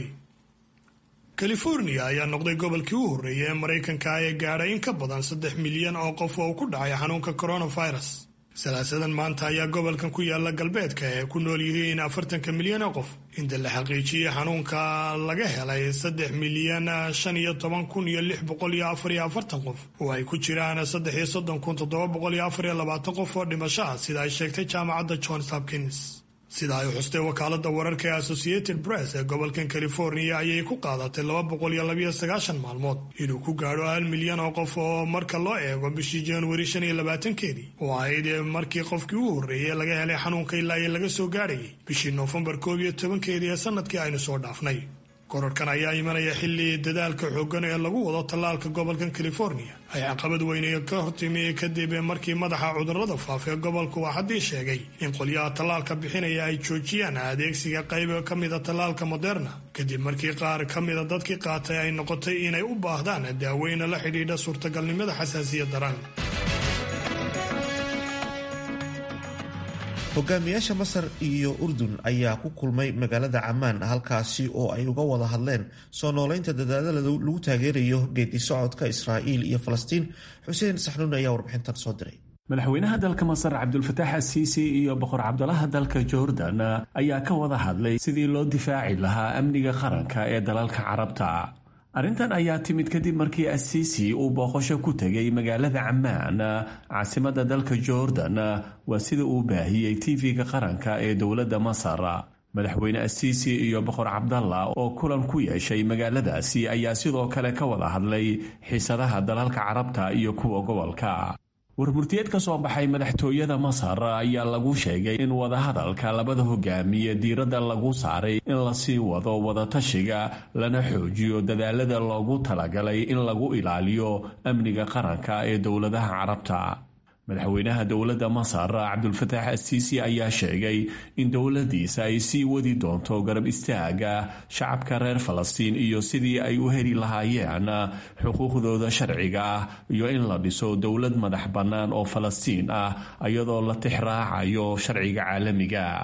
california ayaa noqday gobolkii u horreeyay ee maraykanka ee gaadhay in ka badan saddex milyan oo qof oo ku dhacay xanuunka coronavirus salaasadan maanta ayaa gobolkan ku yaala galbeedka ee ku nool yihiin afartanka milyan oo qof inta la xaqiijiyey xanuunka laga helay saddex milyan shan iyo toban kun iyo lix boqol iyo afar iyo afartan qof oo ay ku jiraan saddex iyo soddon kun toddoba boqol iyo afar iyo labaatan qof oo dhimasho ah sida ay sheegtay jaamacadda johns hopkins sida ay xustay wakaalada wararka ee associated press ee gobolkan california ayay ku qaadatay laba boqol iyo labayo sagaashan maalmood inuu ku gaadho hal milyan oo qof oo marka loo eego bishii januari shan iyo labaatankeedii oo ahayd markii qofkii u horreeyey laga helay xanuunka ilaa iyo laga soo gaadhayay bishii noofembar koob iyo tobankeedii ee sanadkii aynu soo dhaafnay korarkan ayaa imanaya xilli dadaalka xooggan ee lagu wado tallaalka gobolkan california ay caqabad weyne ka hortimi kadib markii madaxa cudurrada faafa ee gobolku waxadii sheegay in qolyaha tallaalka bixinaya ay joojiyaan adeegsiga qayb ka mida tallaalka moderna kadib markii qaar ka mida dadkii qaatay ay noqotay inay u baahdaan daaweyna la xidhiidha suurtagalnimada xasaasiya daran
hogaamiyaasha masar iyo urdun ayaa ku kulmay magaalada camaan halkaasi oo ay uga wada hadleen soo nooleynta dadaalada lagu taageerayo geedi socodka israa'iil iyo falastiin xuseen saxnuun ayaa warbixintan soo diray
madaxweynaha dalka masar cabdulfataax asiisi iyo boqor cabdulaha dalka jordan ayaa ka wada hadlay sidii loo difaaci lahaa amniga qaranka ee dalalka carabta arrintan ayaa timid kadib markii asiisi uu booqasho ku tegay magaalada camaan caasimadda dalka jordan waa sida uu baahiyey tv-ga qaranka ee dowladda masar madaxweyne asiisi iyo boqor cabdalla oo kulan ku yeeshay magaaladaasi ayaa sidoo kale ka wada hadlay xiisadaha dalalka carabta iyo kuwa gobolka warmurtiyeed ka soo baxay madaxtooyada masar ayaa lagu sheegay in wadahadalka labada hogaamiye diiradda lagu saaray in lasii wado wadatashiga lana xoojiyo dadaalada loogu talagalay in lagu ilaaliyo amniga qaranka ee dowladaha carabta madaxweynaha dowladda masar cabdulfataax asiisi ayaa sheegay in dowladiisa ay sii wadi doonto garab istaaga shacabka reer falastiin iyo sidii ay u heli lahaayeen xuquuqdooda sharciga ah iyo in la dhiso dowlad madax bannaan oo falastiin ah iyadoo la tixraacayo sharciga caalamiga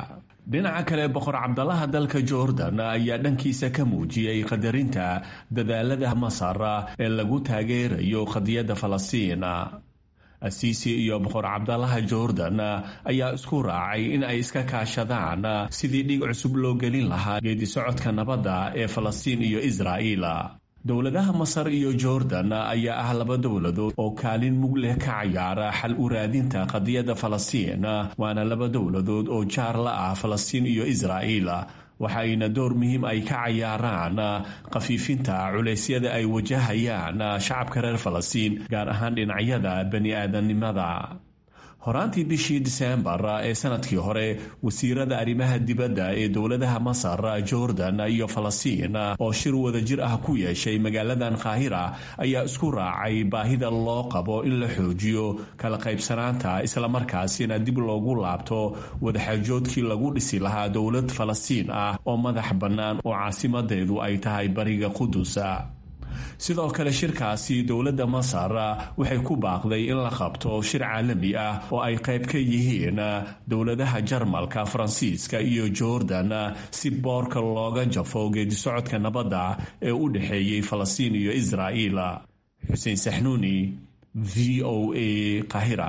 dhinaca kale boqor cabdalaha dalka jordan ayaa dhankiisa ka muujiyey qadarinta dadaalada masar ee lagu taageerayo qadiyadda falastiin asiisi iyo boqor cabdalaha jordan ayaa isku raacay in ay iska kaashadaan sidii dhig cusub loo gelin lahaa geedisocodka nabadda ee falastiin iyo israa'iil dowladaha masar iyo jordan ayaa ah laba dowladood oo kaalin mug leh ka cayaara xal u raadinta qadiyadda falastiin waana laba dowladood oo jaar la ah falastiin iyo israa'iil waxayna door muhiim ay ka cayaaraan khafiifinta culeysyada ay wajahayaan shacabka reer falastiin gaar ahaan dhinacyada bani aadamnimada horaantii bishii diseembar ee sanadkii hore wasiirada arrimaha dibadda ee dowladaha masar jordan iyo falastiin oo shir wadajir ah ku yeeshay magaaladan qaahira ayaa isku raacay baahida loo qabo in la xoojiyo kala qaybsanaanta islamarkaasina dib loogu laabto wadaxaajoodkii lagu dhisi lahaa dowlad falastiin ah oo madax bannaan oo caasimadeedu ay tahay bariga qudus sidoo kale shirkaasi dowladda masar waxay ku baaqday in la qabto shir caalami ah oo ay qayb ka yihiin dowladaha jarmalka faransiiska iyo jordan si boorka looga jafo geedisocodka nabadda ee u dhexeeyey falastiin iyo israa'iil xuseen saxnuuni v o a qahira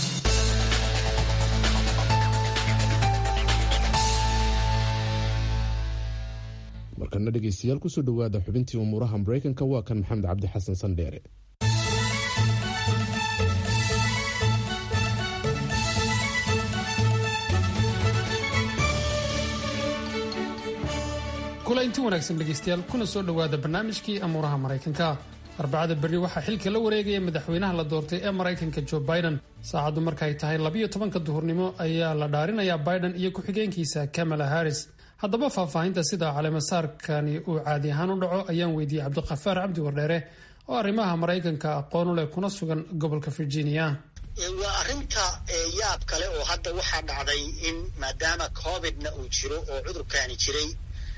markana dhegeystayaal kusoo dhowaada xubintii umuuraha maraykanka waa kan maxamed cabdi xasan sandheere
kulaynti wanaagsan dhegeystayaal kuna soo dhowaada barnaamijkii amuuraha maraykanka arbacada berri waxaa xilka la wareegaya madaxweynaha la doortay ee maraykanka jo biden saacaddu markaay tahay labiyo tobanka duhurnimo ayaa la dhaarinayaa biden iyo ku-xigeenkiisa kamala harris haddaba faahfaahinta sida caleemasaarkani uu caadi ahaan u dhaco ayaan weydiiyey cabdiqafaar cabdi wardheere oo arrimaha maraykanka aqoon u leh kuna sugan gobolka virginia
waa arrinta yaab kale oo hadda waxaa dhacday in maadaama covidna uu jiro oo cudurkaani jiray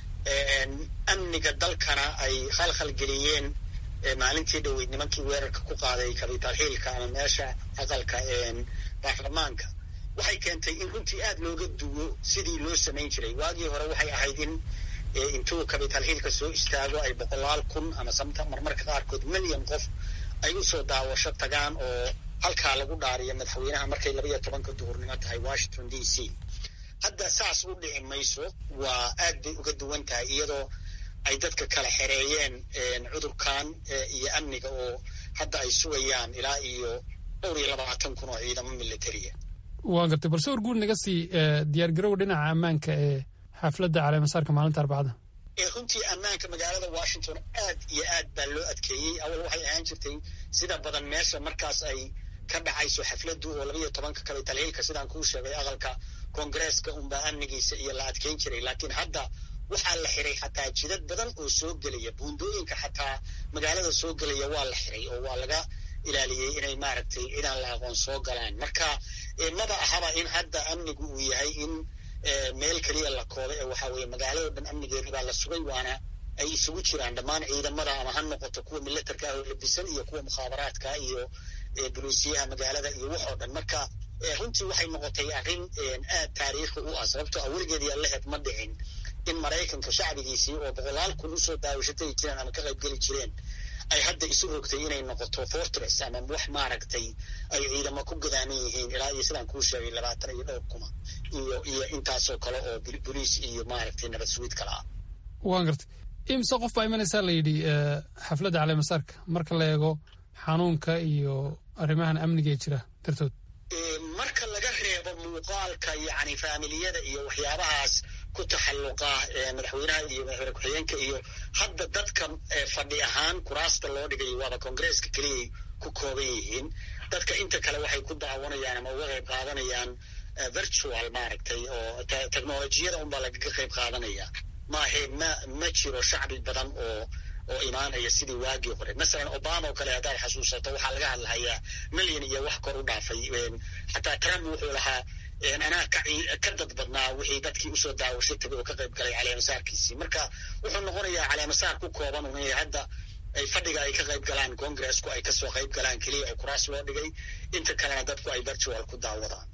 amniga dalkana ay khalkhalgeliyeen maalintii dhoweyd nimankii weerarka ku qaaday capital hillka ama meesha aqalka baarlamaanka waxay keentay in runtii aada looga duwo sidii loo samayn jiray waagii hore waxay ahayd in intuu capital hillka soo istaago ay boqolaal kun ama samta marmarka qaarkood milyan qof ay usoo daawasho tagaan oo halkaa lagu dhaariyo madaxweynaha markay labaiyo tobanka duhurnimo tahay washington d c hadda saas u dhici mayso waa aad bay uga duwan tahay iyadoo ay dadka kala xereeyeen cudurkan iyo amniga oo hadda ay sugayaan ilaa iyo dhowr iyo labaatan kun oo ciidamo militariya
waa gartay balse warguud naga sii diyaargarow dhinaca ammaanka ee xafladda caleemasaarka maalinta arbacada
runtii ammaanka magaalada washington aad iyo aad baa loo adkeeyey awal waxay ahaan jirtay sida badan meesha markaas ay ka dhacayso xafladdu oo labaiyo tobanka capital hillka sidaan kuu sheegay aqalka koongareeska unbaa amnigiisa iyo la adkeyn jiray laakiin hadda waxaa la xiray xataa jidad badan oo soo gelaya buundooyinka xataa magaalada soo gelaya waa la xiray oo waa laga ilaaliyey inay maaragtay cidaan la aqoon soo galaan marka maba ahaba in hadda amnigu uu yahay in meel keliya la kooda ee waxaa weeye magaalado dhan amnigeeda baa la sugay waana ay isugu jiraan dhammaan ciidamada ama ha noqoto kuwa milatarka ah oo labisan iyo kuwa mukhaabaraadka iyo buluusiyaha magaalada iyo wax oo dhan marka runtii waxay noqotay arrin aad taariikhi u ah sababtoo ah weligeed yaa laheed ma dhicin in maraykanka shacbigiisii oo boqolaal kun usoo daawashatay jireen ama ka qaybgeli jireen ay hadda isu rogtay inay noqoto fortress ama wax maaragtay ay ciidamo ku gadaaman yihiin ilaa iyo sidaan kuu sheegay labaatan iyo dhowr kuma iyo iyo intaasoo kale oo boliis iyo maaragtay nabad sugiid kale ah
waan gartay imse qof baa imanaysaa la yidhi xafladda caleemasaarka marka la eego xanuunka iyo arrimahan amniga ee jira dartood
marka laga reebo muuqaalka yacni faamiliyada iyo waxyaabahaas ku taxalluqa madaxweynaha iyo madaxweyne ku-xigeenka iyo hadda dadka fadhi ahaan kuraasta loo dhigay waaba koongareeska keliyay ku kooban yihiin dadka inta kale waxay ku daawanayaan ama uga qayb qaadanayaan virtual maaragtay oo technolojiyada unbaa lagaga qayb qaadanaya maahe ma ma jiro shacbi badan oo oo imaanaya sidii waagii hore masalan obama oo kale haddaad xasuusato waxaa laga hadlahayaa milyan iyo wax kor u dhaafay xataa trump wuxuu lahaa anaa ka dad badnaa wixii dadkii usoo daawasho tagay oo ka qayb galay caleemasaarkiisii marka wuxuu noqonayaa caleemasaar ku kooban un hadda ay fadhiga ay ka qayb galaan congressku ay kasoo qayb galaan keliya oo kuraas loo dhigay inta kalena dadku ay virtual ku daawadaan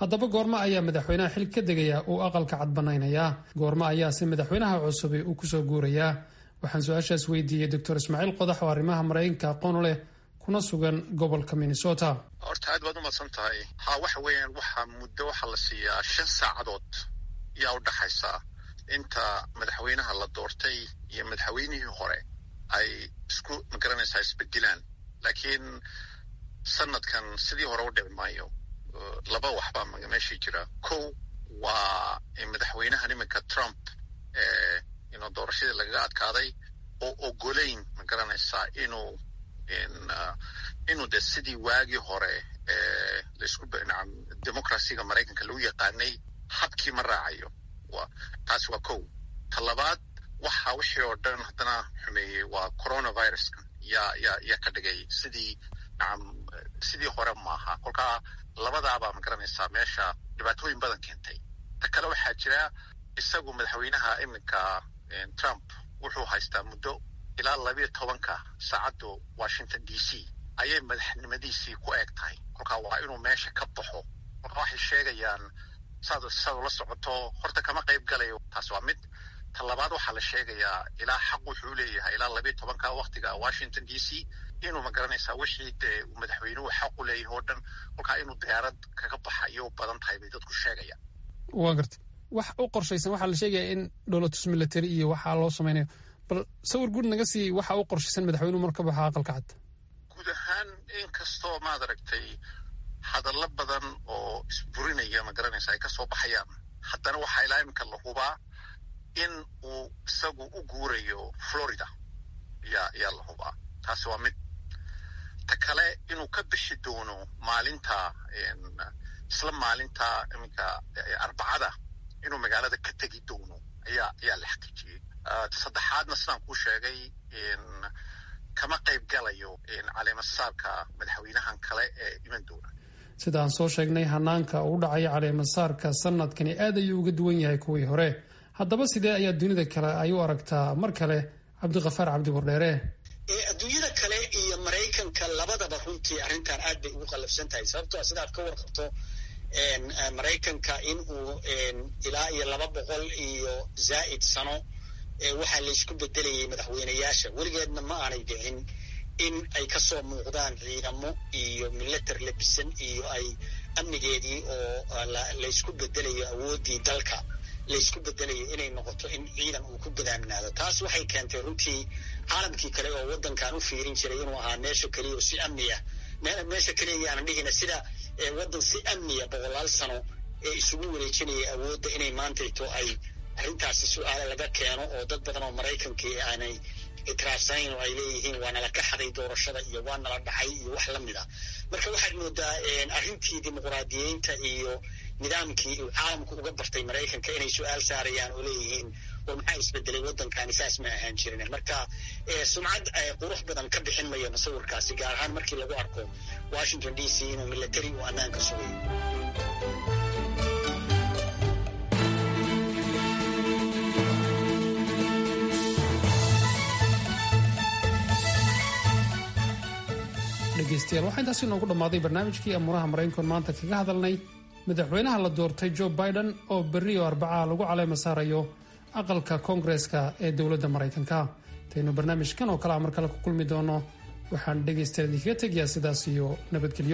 haddaba goormo ayaa madaxweynaha xil ka degaya uu aqalka cad banaynayaa goormo ayaase madaxweynaha cusubi uu kusoo guurayaa waxaan su-aashaas weydiiyey doctor ismaaciil qodax oo arrimaha maraykanka aqoon u leh kuna sugan gobolka minnesota
horta aad baad umadsan tahay ha waxa weeyaan waxaa muddo waxaa la siiyaa shan saacadood yaa u dhaxaysa inta madaxweynaha la doortay iyo madaxweynihii hore ay isku magaranaysaa isbedilaan laakiin sanadkan sidii hore u dhici maayo laba waxbaa meeshii jira kow waa madaxweynahan iminka trump inuu doorashadii lagaga adkaaday oo ogolayn ma garanaysaa inuu inuu de sidii waagii hore laisku democracyga maraykanka lagu yaqaanay habkii ma raacayo taasi waa kow ta labaad waxa wixii oo dhan haddana xumeeyey waa coronaviruska yaa yaa yaa ka dhigay sidii nacam sidii hore maaha kolkaa labadaabaa ma garanaysaa meesha dhibaatooyin badan keentay ta kale waxaa jira isagu madaxweynaha iminka trump wuxuu haystaa muddo ilaa labiyo tobanka saacaddu washington d c ayay madaxnimadiisii ku eeg tahay kolkaa waa inuu meesha ka baxo kolkaa waxay sheegayaan saad saad la socoto horta kama qayb galayo taas waa mid ta labaad waxaa la sheegayaa ilaa xaq wuxuu leeyahay ilaa labiyo tobanka waktiga washington d c inuu ma garanaysaa wixii dee uu madaxweynuhu xaq u leeyahay oo dhan kolkaa inuu diyaarad kaga baxa iyo u badan tahay bay dadku sheegayaan
waa garta wax u qorshaysan waxaa la sheegaya in dowlatus military iyo waxaa loo samaynayo bal sawir guud naga sii waxa u qorshaysan madaxweynuhu marka baxa aqalka cad
guud ahaan inkastoo maad aragtay hadallo badan oo isburinaya ma garanaysa ay ka soo baxayaan haddana waxaa ilaa iminka la hubaa in uu isagu u guurayo florida yaa yaa la hubaa taasi waa mid ta kale inuu ka bixi doono maalinta isla maalinta iminka arbacada inuu magaalada ka tegi doono ayaa ayaa la xaqiijiyey saddexaadna sidaan kuu sheegay kama qayb galayo caleemasaarka madaxweynahan kale ee iman doona
sidaan soo sheegnay hanaanka uu dhacaya caleemasaarka sanadkani aad ayuu uga duwan yahay kuwii hore haddaba sidee ayaa dunida kale ay u aragtaa mar kale cabdikafaar cabdi wardheere
adduunyada kale iyo maraykanka labadaba runtii arrintan aad bay ugu qallafsan tahay sababtoo sidaad ka warqabto maraykanka in uu ilaa iyo laba boqol iyo zaa'id sano waxaa laysku bedelayay madaxweyneyaasha weligeedna ma aanay dhicin in ay kasoo muuqdaan ciidamo iyo milatar labisan iyo ay amnigeedii oo laysku bedelayo awooddii dalka laysku bedelayo inay noqoto in ciidan uu ku gadaamnaado taas waxay keentay runtii caalamkii kale oo waddankan u fiirin jiray inuu ahaa meesha keliya oo si amni ah meesha keliya yaanan dhihina sida waddan si amniya boqolaal sano ee isugu wareejinaya awoodda inay maantayto ay arrintaasi su-aale laga keeno oo dad badan oo maraykankii aanay itiraafsanayn oo ay leeyihiin waa nala ka xaday doorashada iyo waa nala dhacay iyo wax la mid a marka waxaad moodaa arrintii dimuqraadiyeynta iyo nidaamkii uu caalamku uga bartay maraykanka inay su-aal saarayaan oo leeyihiin war maxaa isbedelay waddankani saas ma ahaan jirin marka sumcad qurux badan ka bixin mayo musawirkaasi gaar ahaan markii lagu arko washington d c inuu military uu ammaanka sugayo
dhegeystayaal waxaa intaasi noogu dhammaaday barnaamijkii amuuraha maraykankoon maanta kaga hadalnay madaxweynaha la doortay joe biden oo berri oo arbacaa lagu caleema saarayo aqalka koongareska ee dowladda maraykanka intaynu barnaamijkan oo kale a mar kale ku kulmi doono waxaan dhegaystayaal idinkaga tegayaa sidaas iyo nabadgelyo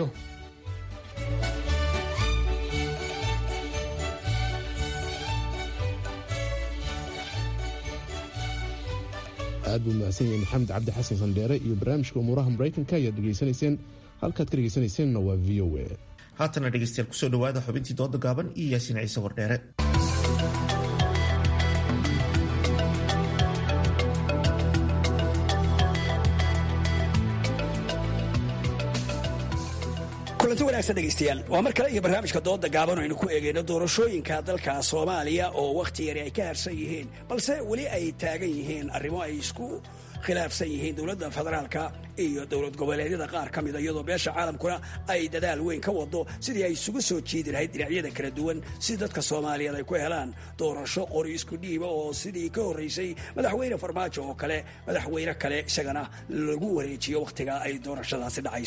aad buu mahadsan yahay maxamed cabdi xasan sandheere iyo barnaamijka umuuraha maraykanka ayaad dhegaysanayseen halkaad ka dhegaysanayseennna waa v o a
haatana dhegeystayaal kusoo dhawaada xubintii dooda gaaban iyo yaasiin ciise wardheere
kulanti wanaagsan dhegaystayaal waa mar kale iyo barnaamijka dooda gaaban aynu ku eegayno doorashooyinka dalka soomaaliya oo wakhti yari ay ka harsan yihiin balse weli ay taagan yihiin arrimo ay isku khilaafsan yihiin dowladda federaalka iyo dowlad goboleedyada qaar ka mida iyadoo beesha caalamkuna ay dadaal weyn ka wado sidii ay isugu soo jiidi lahayd dhinacyada kala duwan si dadka soomaaliyeed ay ku helaan doorasho qori isku dhiiba oo sidii ka horraysay madaxweyne farmaajo oo kale madaxweyne kale isagana lagu wareejiyo wakhtiga ay doorashadaasi dhacayso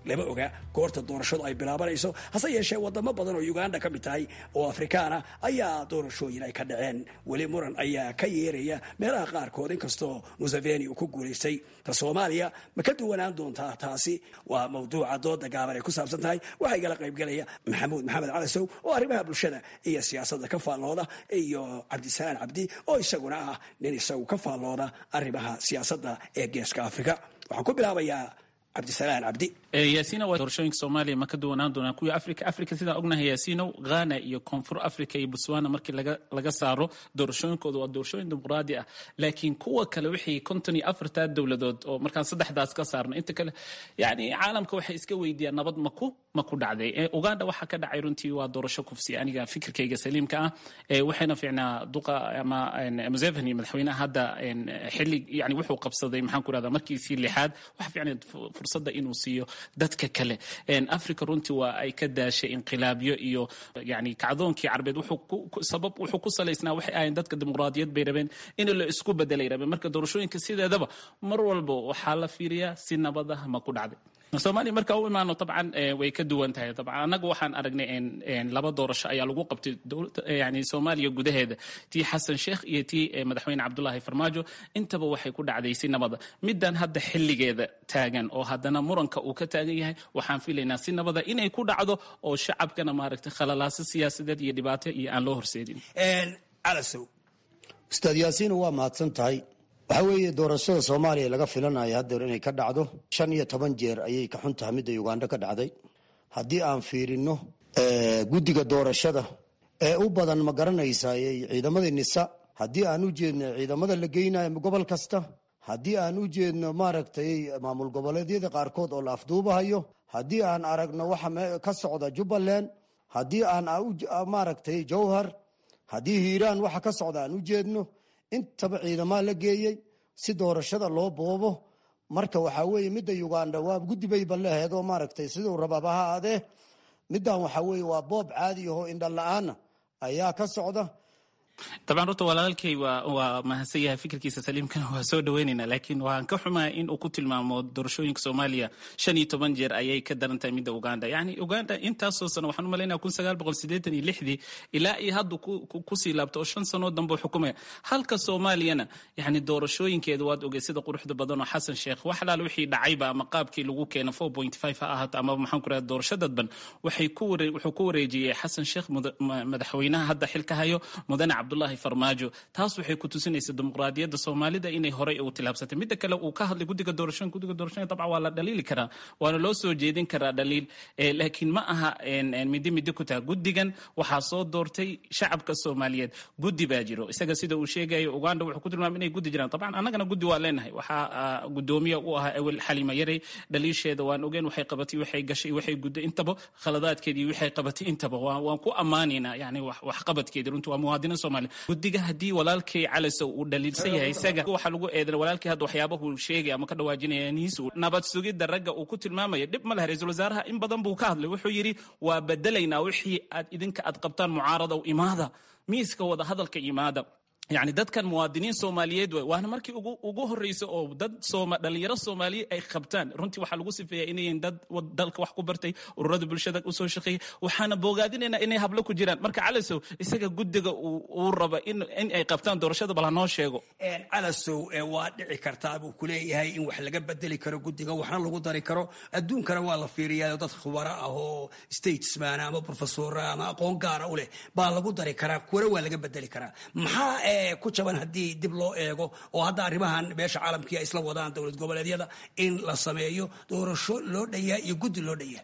lama oga goorta doorashadu ay bilaabanayso hase yeeshee wadamo badan oo uganda ka mid tahay oo afrikaana ayaa doorashooyin ay ka dhaceen weli muran ayaa ka yeeraya meelaha qaarkood inkastoo museveni uu ku guulaystay ta soomaaliya ma ka duwanaan doontaa taasi waa mawduuca dooda gaaban ay ku saabsan tahay waxaa igala qaybgelaya maxamuud maxamed calasow oo arrimaha bulshada iyo siyaasadda ka faallooda iyo cabdisalaan cabdi oo isaguna ah nin isagu ka faallooda arrimaha siyaasadda ee geeska afrika waxaan ku bilaabayaa cabdisalaan cabdi
yaasiina waa doorashooyinka soomaaliya ma ka duwanaan doonaa kuwii afrika afrika sidaan ognahay yaasiinow ghana iyo koonfur africa iyo botswana markii laga laga saaro doorashooyinkooda waa doorashooyin dimuqraadi ah laakiin kuwa kale wixii konton iyo afartaa dowladood oo markaan saddexdaas ka saarno inta kale yacni caalamka waxay iska weydiiyaan nabad maku ma ku dhacday uganda waxaa ka dhacay runtii waa doorasho kufsi aniga fikirkayga saliimka ah waxayna fiicnaa duqa ama museveni madaxweynaha hadda xilli yani wuxuu qabsaday maxaan ku rahdaa markiisii lixaad waxa fiicnay fursadda inuu siiyo dadka kale africa runtii waa ay ka daashay inqilaabyo iyo yani kacdoonkii carbeed sabab wuxuu ku salaysnaa waxay ahayn dadka dimuqraadiyad bay rabeen in la isku bedelay rabeen marka doorashooyinka sideedaba mar walba waxaa la fiiriyaa si nabada ma ku dhacday soomaaliya marka u imaano dabcan way ka duwan tahay dabcan annaga waxaan aragnay laba doorasho ayaa lagu qabtay yani soomaaliya gudaheeda tii xasan sheekh iyo tii madaxweyne cabdulaahi farmaajo intaba waxay ku dhacday si nabada midan hadda xilligeeda taagan oo haddana muranka uu ka taagan yahay waxaan filaynaa si nabada inay ku dhacdo oo shacabkana maaragtay khalalaaso siyaasadeed iyo dhibaato iyo aan loo horseedin
calasow
ustaad yaasiina waa mahadsan tahay waxaa weeye doorashada soomaaliya laga filanayo haddeer inay ka dhacdo shan iyo toban jeer ayay ka xun tahay midda uganda ka dhacday haddii aan fiirino guddiga doorashada ee u badan ma garanaysaa ciidamadii nisa haddii aan u jeedno ciidamada la geynayo gobol kasta haddii aan u jeedno maaragtay maamul goboleedyada qaarkood oo la afduubahayo haddii aan aragno waxa ka socda jubbaland haddii aan maaragtay jowhar haddii hiiraan waxa ka socda aan u jeedno intaba ciidamaa la geeyey si doorashada loo boobo marka waxaa weeye midda uganda waa guddi bayba leheed oo maaragtay siduu rababa ha aadee middan waxaa weeye waa boob caadi ahoo indha la-aana ayaa ka socda
dabcan horta walaalkay waa waa mahadsan yahay fikirkiisa saliimkana waa soo dhaweynayna laakiin waan ka xumaa in uu ku tilmaamo doorashooyinka soomaaliya shan iyo toban jeer ayay ka daran tahay midda uganda yacni uganda intaasoo sano waxaan u malaynaya kun sagaal boqol siddeetan iyo lixdii ilaa iyo hadda kusii laabto oo shan sanoo dambe xukumaya halka soomaaliyana yacni doorashooyinkeeda waad ogey sida quruxda badan oo xasan sheekh wax alaal wixii dhacayba ama qaabkii lagu keena four point five ha ahaato amaba maxaan ku rahda doorasho dadban waxay ku waree wuxuu ku wareejiyey xasan sheekh madaxweynaha hadda xilka hayo mudane cabdulahi farmaajo taas waxay ku tusinaysa dimuqraadiyadda soomaalida inay horey u tilaabsatay midda kale uu ka hadlay guddiga doorashooyin guddiga doorashooyin dabcan waa la dhaliili karaa waana loo soo jeedin karaa dhaliil laakiin ma aha midi midi ku taha guddigan waxaa soo doortay shacabka soomaaliyeed guddi baa jiro isaga sida uu sheegayo uganda wuxuu ku tilmaamay inay guddi jiraan dabcan annagana guddi waa leenahay waxaa gudoomiya u ahaa awel xalima yarey dhaliisheeda waan ogeen waxay qabatay waxay gashay waxay gudday intaba khaladaadkeedii waxay qabatay intaba waan ku ammaanaynaa yani waxqabadkeedii runtii waa muwaadiniin soomaaliya guddiga haddii walaalkay calasow uu dhaliilsan yahay isaga waxaa lagu eedan walaalkii hadda waxyaabahu sheegay ama ka dhawaajinaya niisu nabad sugidda ragga uu ku tilmaamaya dhib ma leh ra-iisul wasaaraha in badan buu ka hadlay wuxuu yidhi waa bedelaynaa wixii aad idinka aad qabtaan mucaarada imaada miiska wada hadalka imaada yani dadkan muwaadiniin soomaaliyeed waay waana markii ugu horreysa oo dad dhalinyaro soomaaliye ay qabtaan runtii waxaa lagu sifeeya inayn dad dalka wax ku bartay ururada bulshada usoo shaqeeya waxaana boogaadinaynaa inay hablo ku jiraan marka calasow isaga guddiga uu raba in ay qabtaan doorashada bal hanoo sheego
calasow waa dhici kartaa buu kuleeyahay in wax laga bedeli karo guddiga waxna lagu dari karo adduunkana waa la fiiriyaa dad khubaro ah oo statesman ama professora ama aqoon gaara u leh baa lagu dari karaa kuwana waa laga bedeli karaa maxaa ku jaban haddii dib loo eego oo hadda arrimahan meesha caalamkii ay isla wadaan dowlad goboleedyada in la sameeyo doorasho loo dhayaa iyo guddi loo dhayaa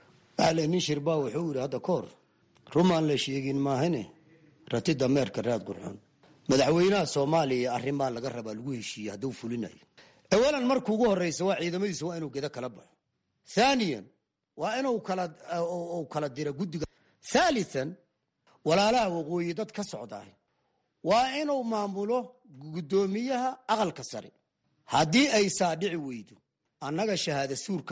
ale nin shirbaa wuxuu yidhi hadda kahor rumaan la sheegin maahane rati dameerka raad gurxun madaxweynaha soomaaliya arrimaa laga rabaa lagu heshiiyey hadduu fulinayo awalan marka ugu horeysa waa ciidamadiisa waa inuu gedo kala baxo thaniyan waa inuu kala diro guddiga thalithan walaalaha waqooyi dad ka socdaah waa inuu maamulo guddoomiyaha aqalka sare haddii ay saadhici weydo annaga shahaada suur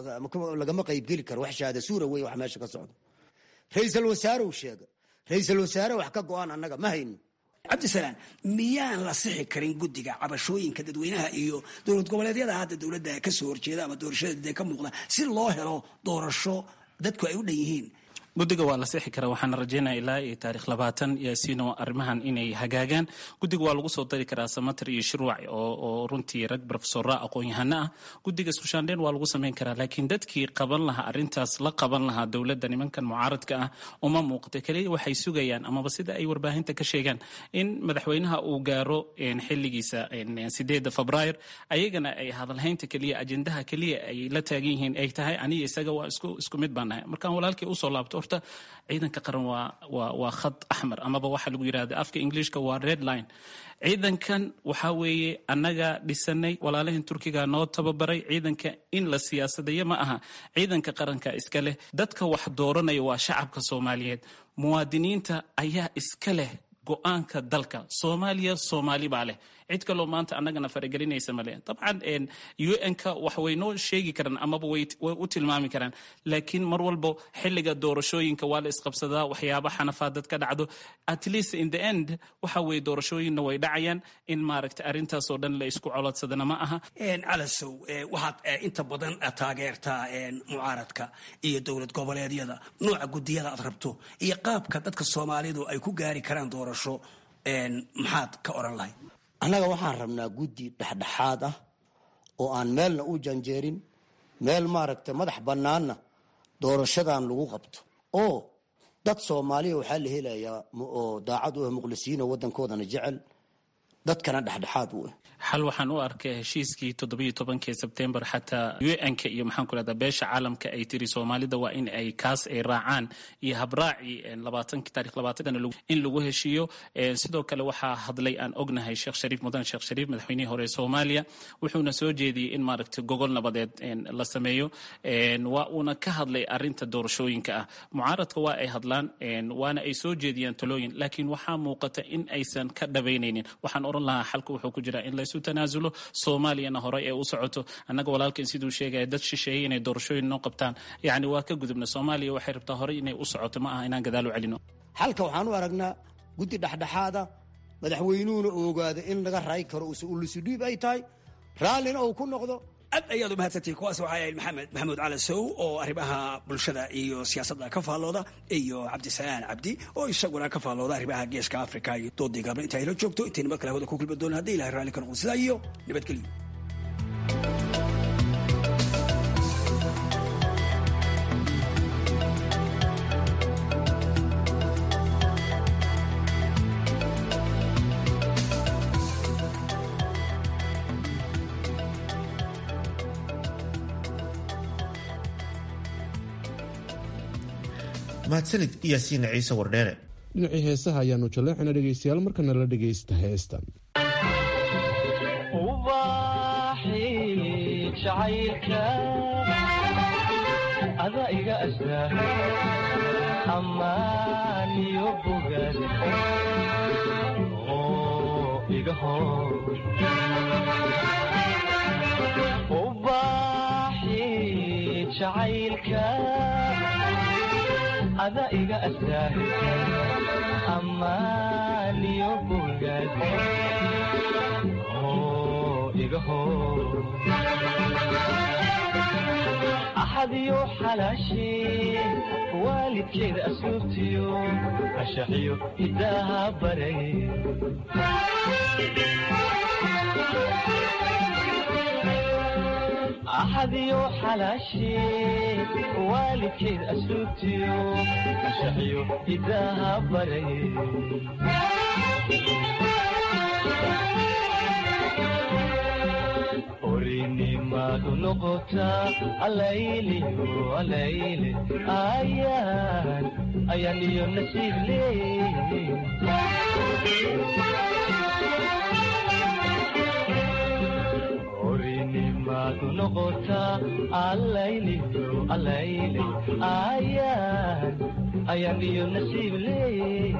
lagama qaybgeli karo wax shahaada suura wey wax meesha ka socdo ra-iisal wasaareu sheega ra-iisal wasaare wax ka go-aan annaga ma hayno
cabdisalaan miyaan la sixi karin guddiga cabashooyinka dadweynaha iyo dowlad goboleedyada hadda dowladda kasoo horjeeda ama doorashada ka muuqda si loo helo doorasho dadku ay u dhan yihiin
guddiga waa la sixi karaa waxaana rajeynaya ilaa iyo taarikh labaatan yaasiino arrimahan inay hagaagaan guddiga waa lagu soo dari karaa samater iyo shirwac oo runtii rag brofesora aqoon-yahano ah guddiga iskushaandheyn waa lagu samayn karaa laakiin dadkii qaban lahaa arrintaas la qaban lahaa dowladda nimankan mucaaradka ah uma muuqata keliya waxay sugayaan amaba sida ay warbaahinta ka sheegaan in madaxweynaha uu gaaro xiligiisa sideeda febraayr ayagana ay hadalhaynta keliya ajendaha keliya ay la taagan yihiin ay tahay aniga isaga waa isku mid baan nahay markaan walaalkii usoo laabto horta ciidanka qaran waa waa waa khad axmar amaba waxaa lagu yidhahda afka englishka waa red line ciidankan waxaa weeye annaga dhisanay walaalahan turkiga noo tababaray ciidanka in la siyaasadayo ma aha ciidanka qaranka iska leh dadka wax dooranaya waa shacabka soomaaliyeed muwaadiniinta ayaa iska leh go-aanka dalka soomaaliya soomaali baa leh cid kaloo maanta annagana faragelinaysa male dabcan un-ka wax way noo sheegi karaan amaba way u tilmaami karaan laakiin mar walbo xiliga doorashooyinka waa la isqabsadaa waxyaaba xanafaadad ka dhacdo at least in the end waxa weye doorashooyinna way dhacayaan in maaragta arrintaasoo dhan la isku colodsadana ma aha
calasow waxaad inta badan taageertaa mucaaradka iyo dowlad goboleedyada nooca gudiyada aad rabto iyo qaabka dadka soomaalidu ay ku gaari karaan doorasho maxaad ka oran lahayd
annaga waxaan rabnaa guddi dhexdhexaad ah oo aan meelna u janjeerin meel maaragta madax bannaanna doorashadan lagu qabto oo dad soomaaliya waxaa la helayaa oo daacad u ah muqlisiin oo waddankoodana jecel dadkana dhexdhexaad u ah
xal waxaan u arkay heshiiskii toddobiyo tobankii sebtembar xataa un-ka iyo maxaan ku rahdaa beesha caalamka ay tiri soomaalida waa in ay kaas ay raacaan iyo habraaci labaatanki taarikh labaatankana in lagu heshiiyo sidoo kale waxaa hadlay aan ognahay sheekh shariif mudan sheekh shariif madaxweynihii hore ee soomaaliya wuxuuna soo jeediyey in maaragtay gogol nabadeed la sameeyo waa uuna ka hadlay arinta doorashooyinka ah mucaaradka waa ay hadlaan waana ay soo jeediyaan talooyin laakiin waxaa muuqata in aysan ka dhabaynaynin waxaan oran lahaa xalka wuxuu ku jiraa in laysu tanaasulo soomaaliyana horey ee u socoto annaga walaalkan siduu sheegaya dad shisheeyey inay doorashooyin noo qabtaan yacni waa ka gudubna soomaaliya waxay rabtaa horey inay u socoto ma aha inaan gadaal u celino
xalka waxaan u aragnaa guddi dhexdhexaada madaxweynuhuna ogaada in laga raay karo ulusudhiib ay tahay raallina uu ku noqdo
aad ayaad umahadsantihin kuwaas waxaa ahayd maxamed maxamuud cali sow oo arrimaha bulshada iyo siyaasadda ka faallooda iyo cabdisalaan cabdi oo isaguna ka faallooda arrimaha geeska africa iyo doodii gaabna inta ayla joogto intay nabad kale hawada ku kulmi doona haddi ilahay raalli ka noqdo sidaa iyo nabadgelyo
mahadsanid yaasiin ciise wardheere
dhinacii heesaha ayaanu jaleexina dhegaystayaal markana la dhegaysta heestan
ada iga astaa ammaaniyo bogaad oo iga hor ubaaxi jacaylka ada iga astaa ammaaniyo bogaad oo iga hor axadiyo xalaashee waalidkeeda asluubtiyo ashaxiyo hidaaha baray axadiyo xalaashee waalidkeeda asluubtiyo ashaxiyo hidaaha baray orinimadu noqotaa alayliyo alayle ayaan ayaan iyo nasiib leey orinimadu noqotaa alayliyo alayle ayaan ayaan iyo nasiib leey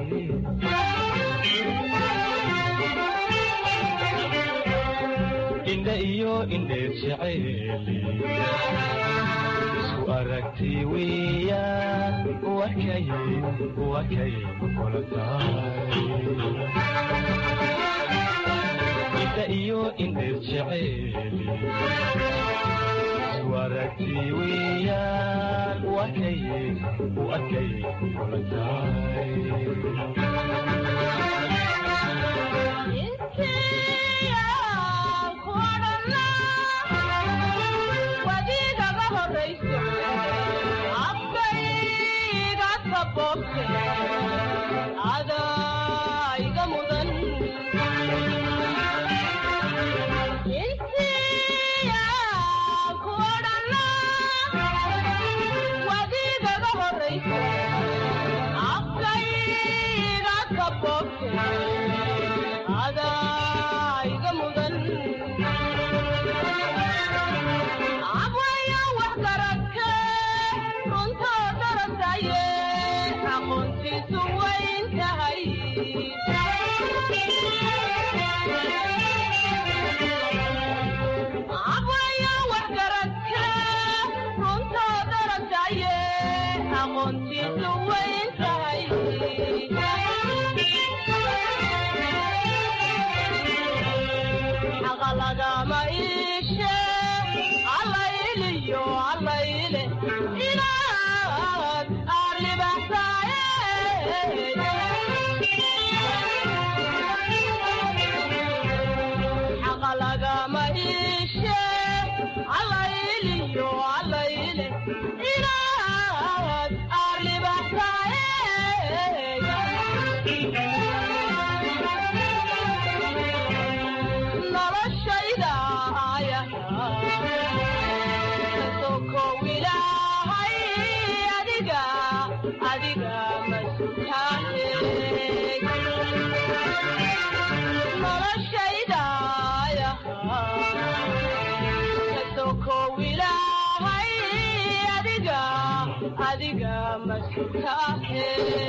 indha iyo indheer jeceeli isku aragti weeyaan wakay wakay kula tahay indheer jeceeli isku aragti weeyaan u arkaye u arkaye kula tahay
adaiga mudan insiya kuodhana wadigaga horaysa afkaiga kabobte adaiga mudan abwaya wax garadke runtoo darasaye aqoontiisu wayn tahay abwaya wax garadke runtoo darasaye aqoontiisu wayn tahay xaqa lagama iishe allayliyo allayle inaad aarlibaxsaaye xaqa lagama iishe allayliyo allayle inaad aarlibaxsaaye noloshayda kasokow ilaahay adiga adiga masutaahe noloshayda kasokow ilaahay adiga adiga masutaahe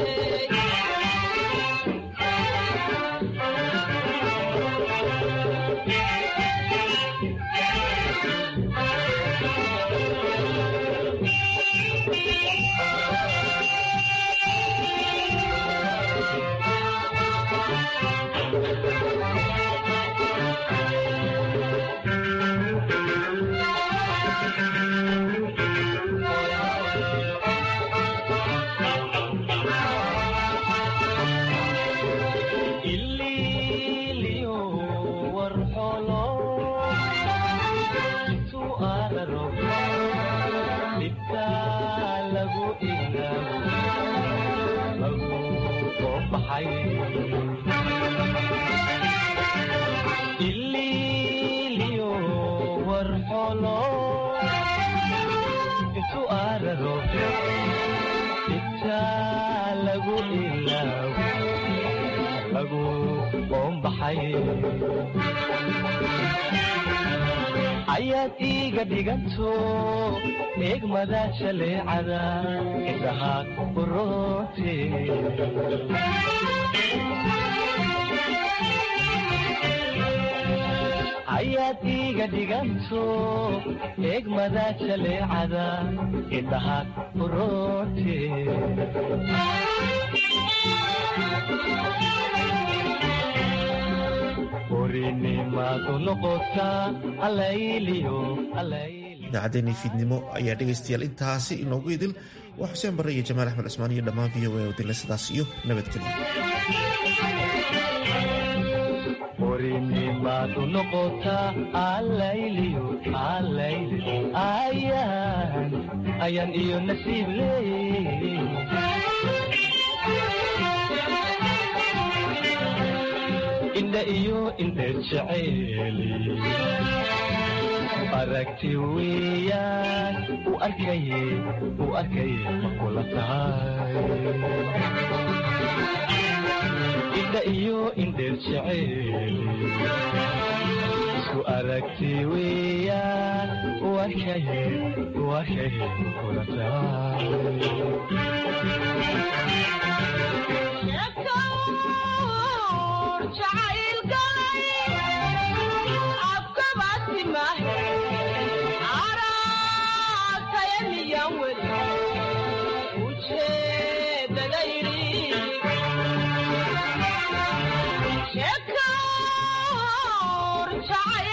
ililiyo warxolo intu araro dhibta lagu ilaabo lagu soo baxay ililiyo warxolo intu araro dhibta lagu ilaabo lagu qoombaxay ayaad iiga dhiganto eegmada jaleecada indhaha uroote ayaad iiga dhiganto eegmada jaleecada indhaha uroote orinimaadu noqotaa alayliyo
idaacaddeenii fiidnimo ayaa dhegaystayaal intaasi inoogu idil waa xuseen barre iyo jamaal axmed cismaan iyo dhammaan v o a oo dila sidaas iyo nabadgelyo
orinimaadu noqotaa alayliyo alayli ayaan ayaan iyo nasiib leey indha iyo indheer jeceeli aragti weeyaan u arkaye u arkaye ma kula tahay indha iyo indheer jeceeli isku aragti weeyaan u arkaye u arkaye ma kula tahay
jacayl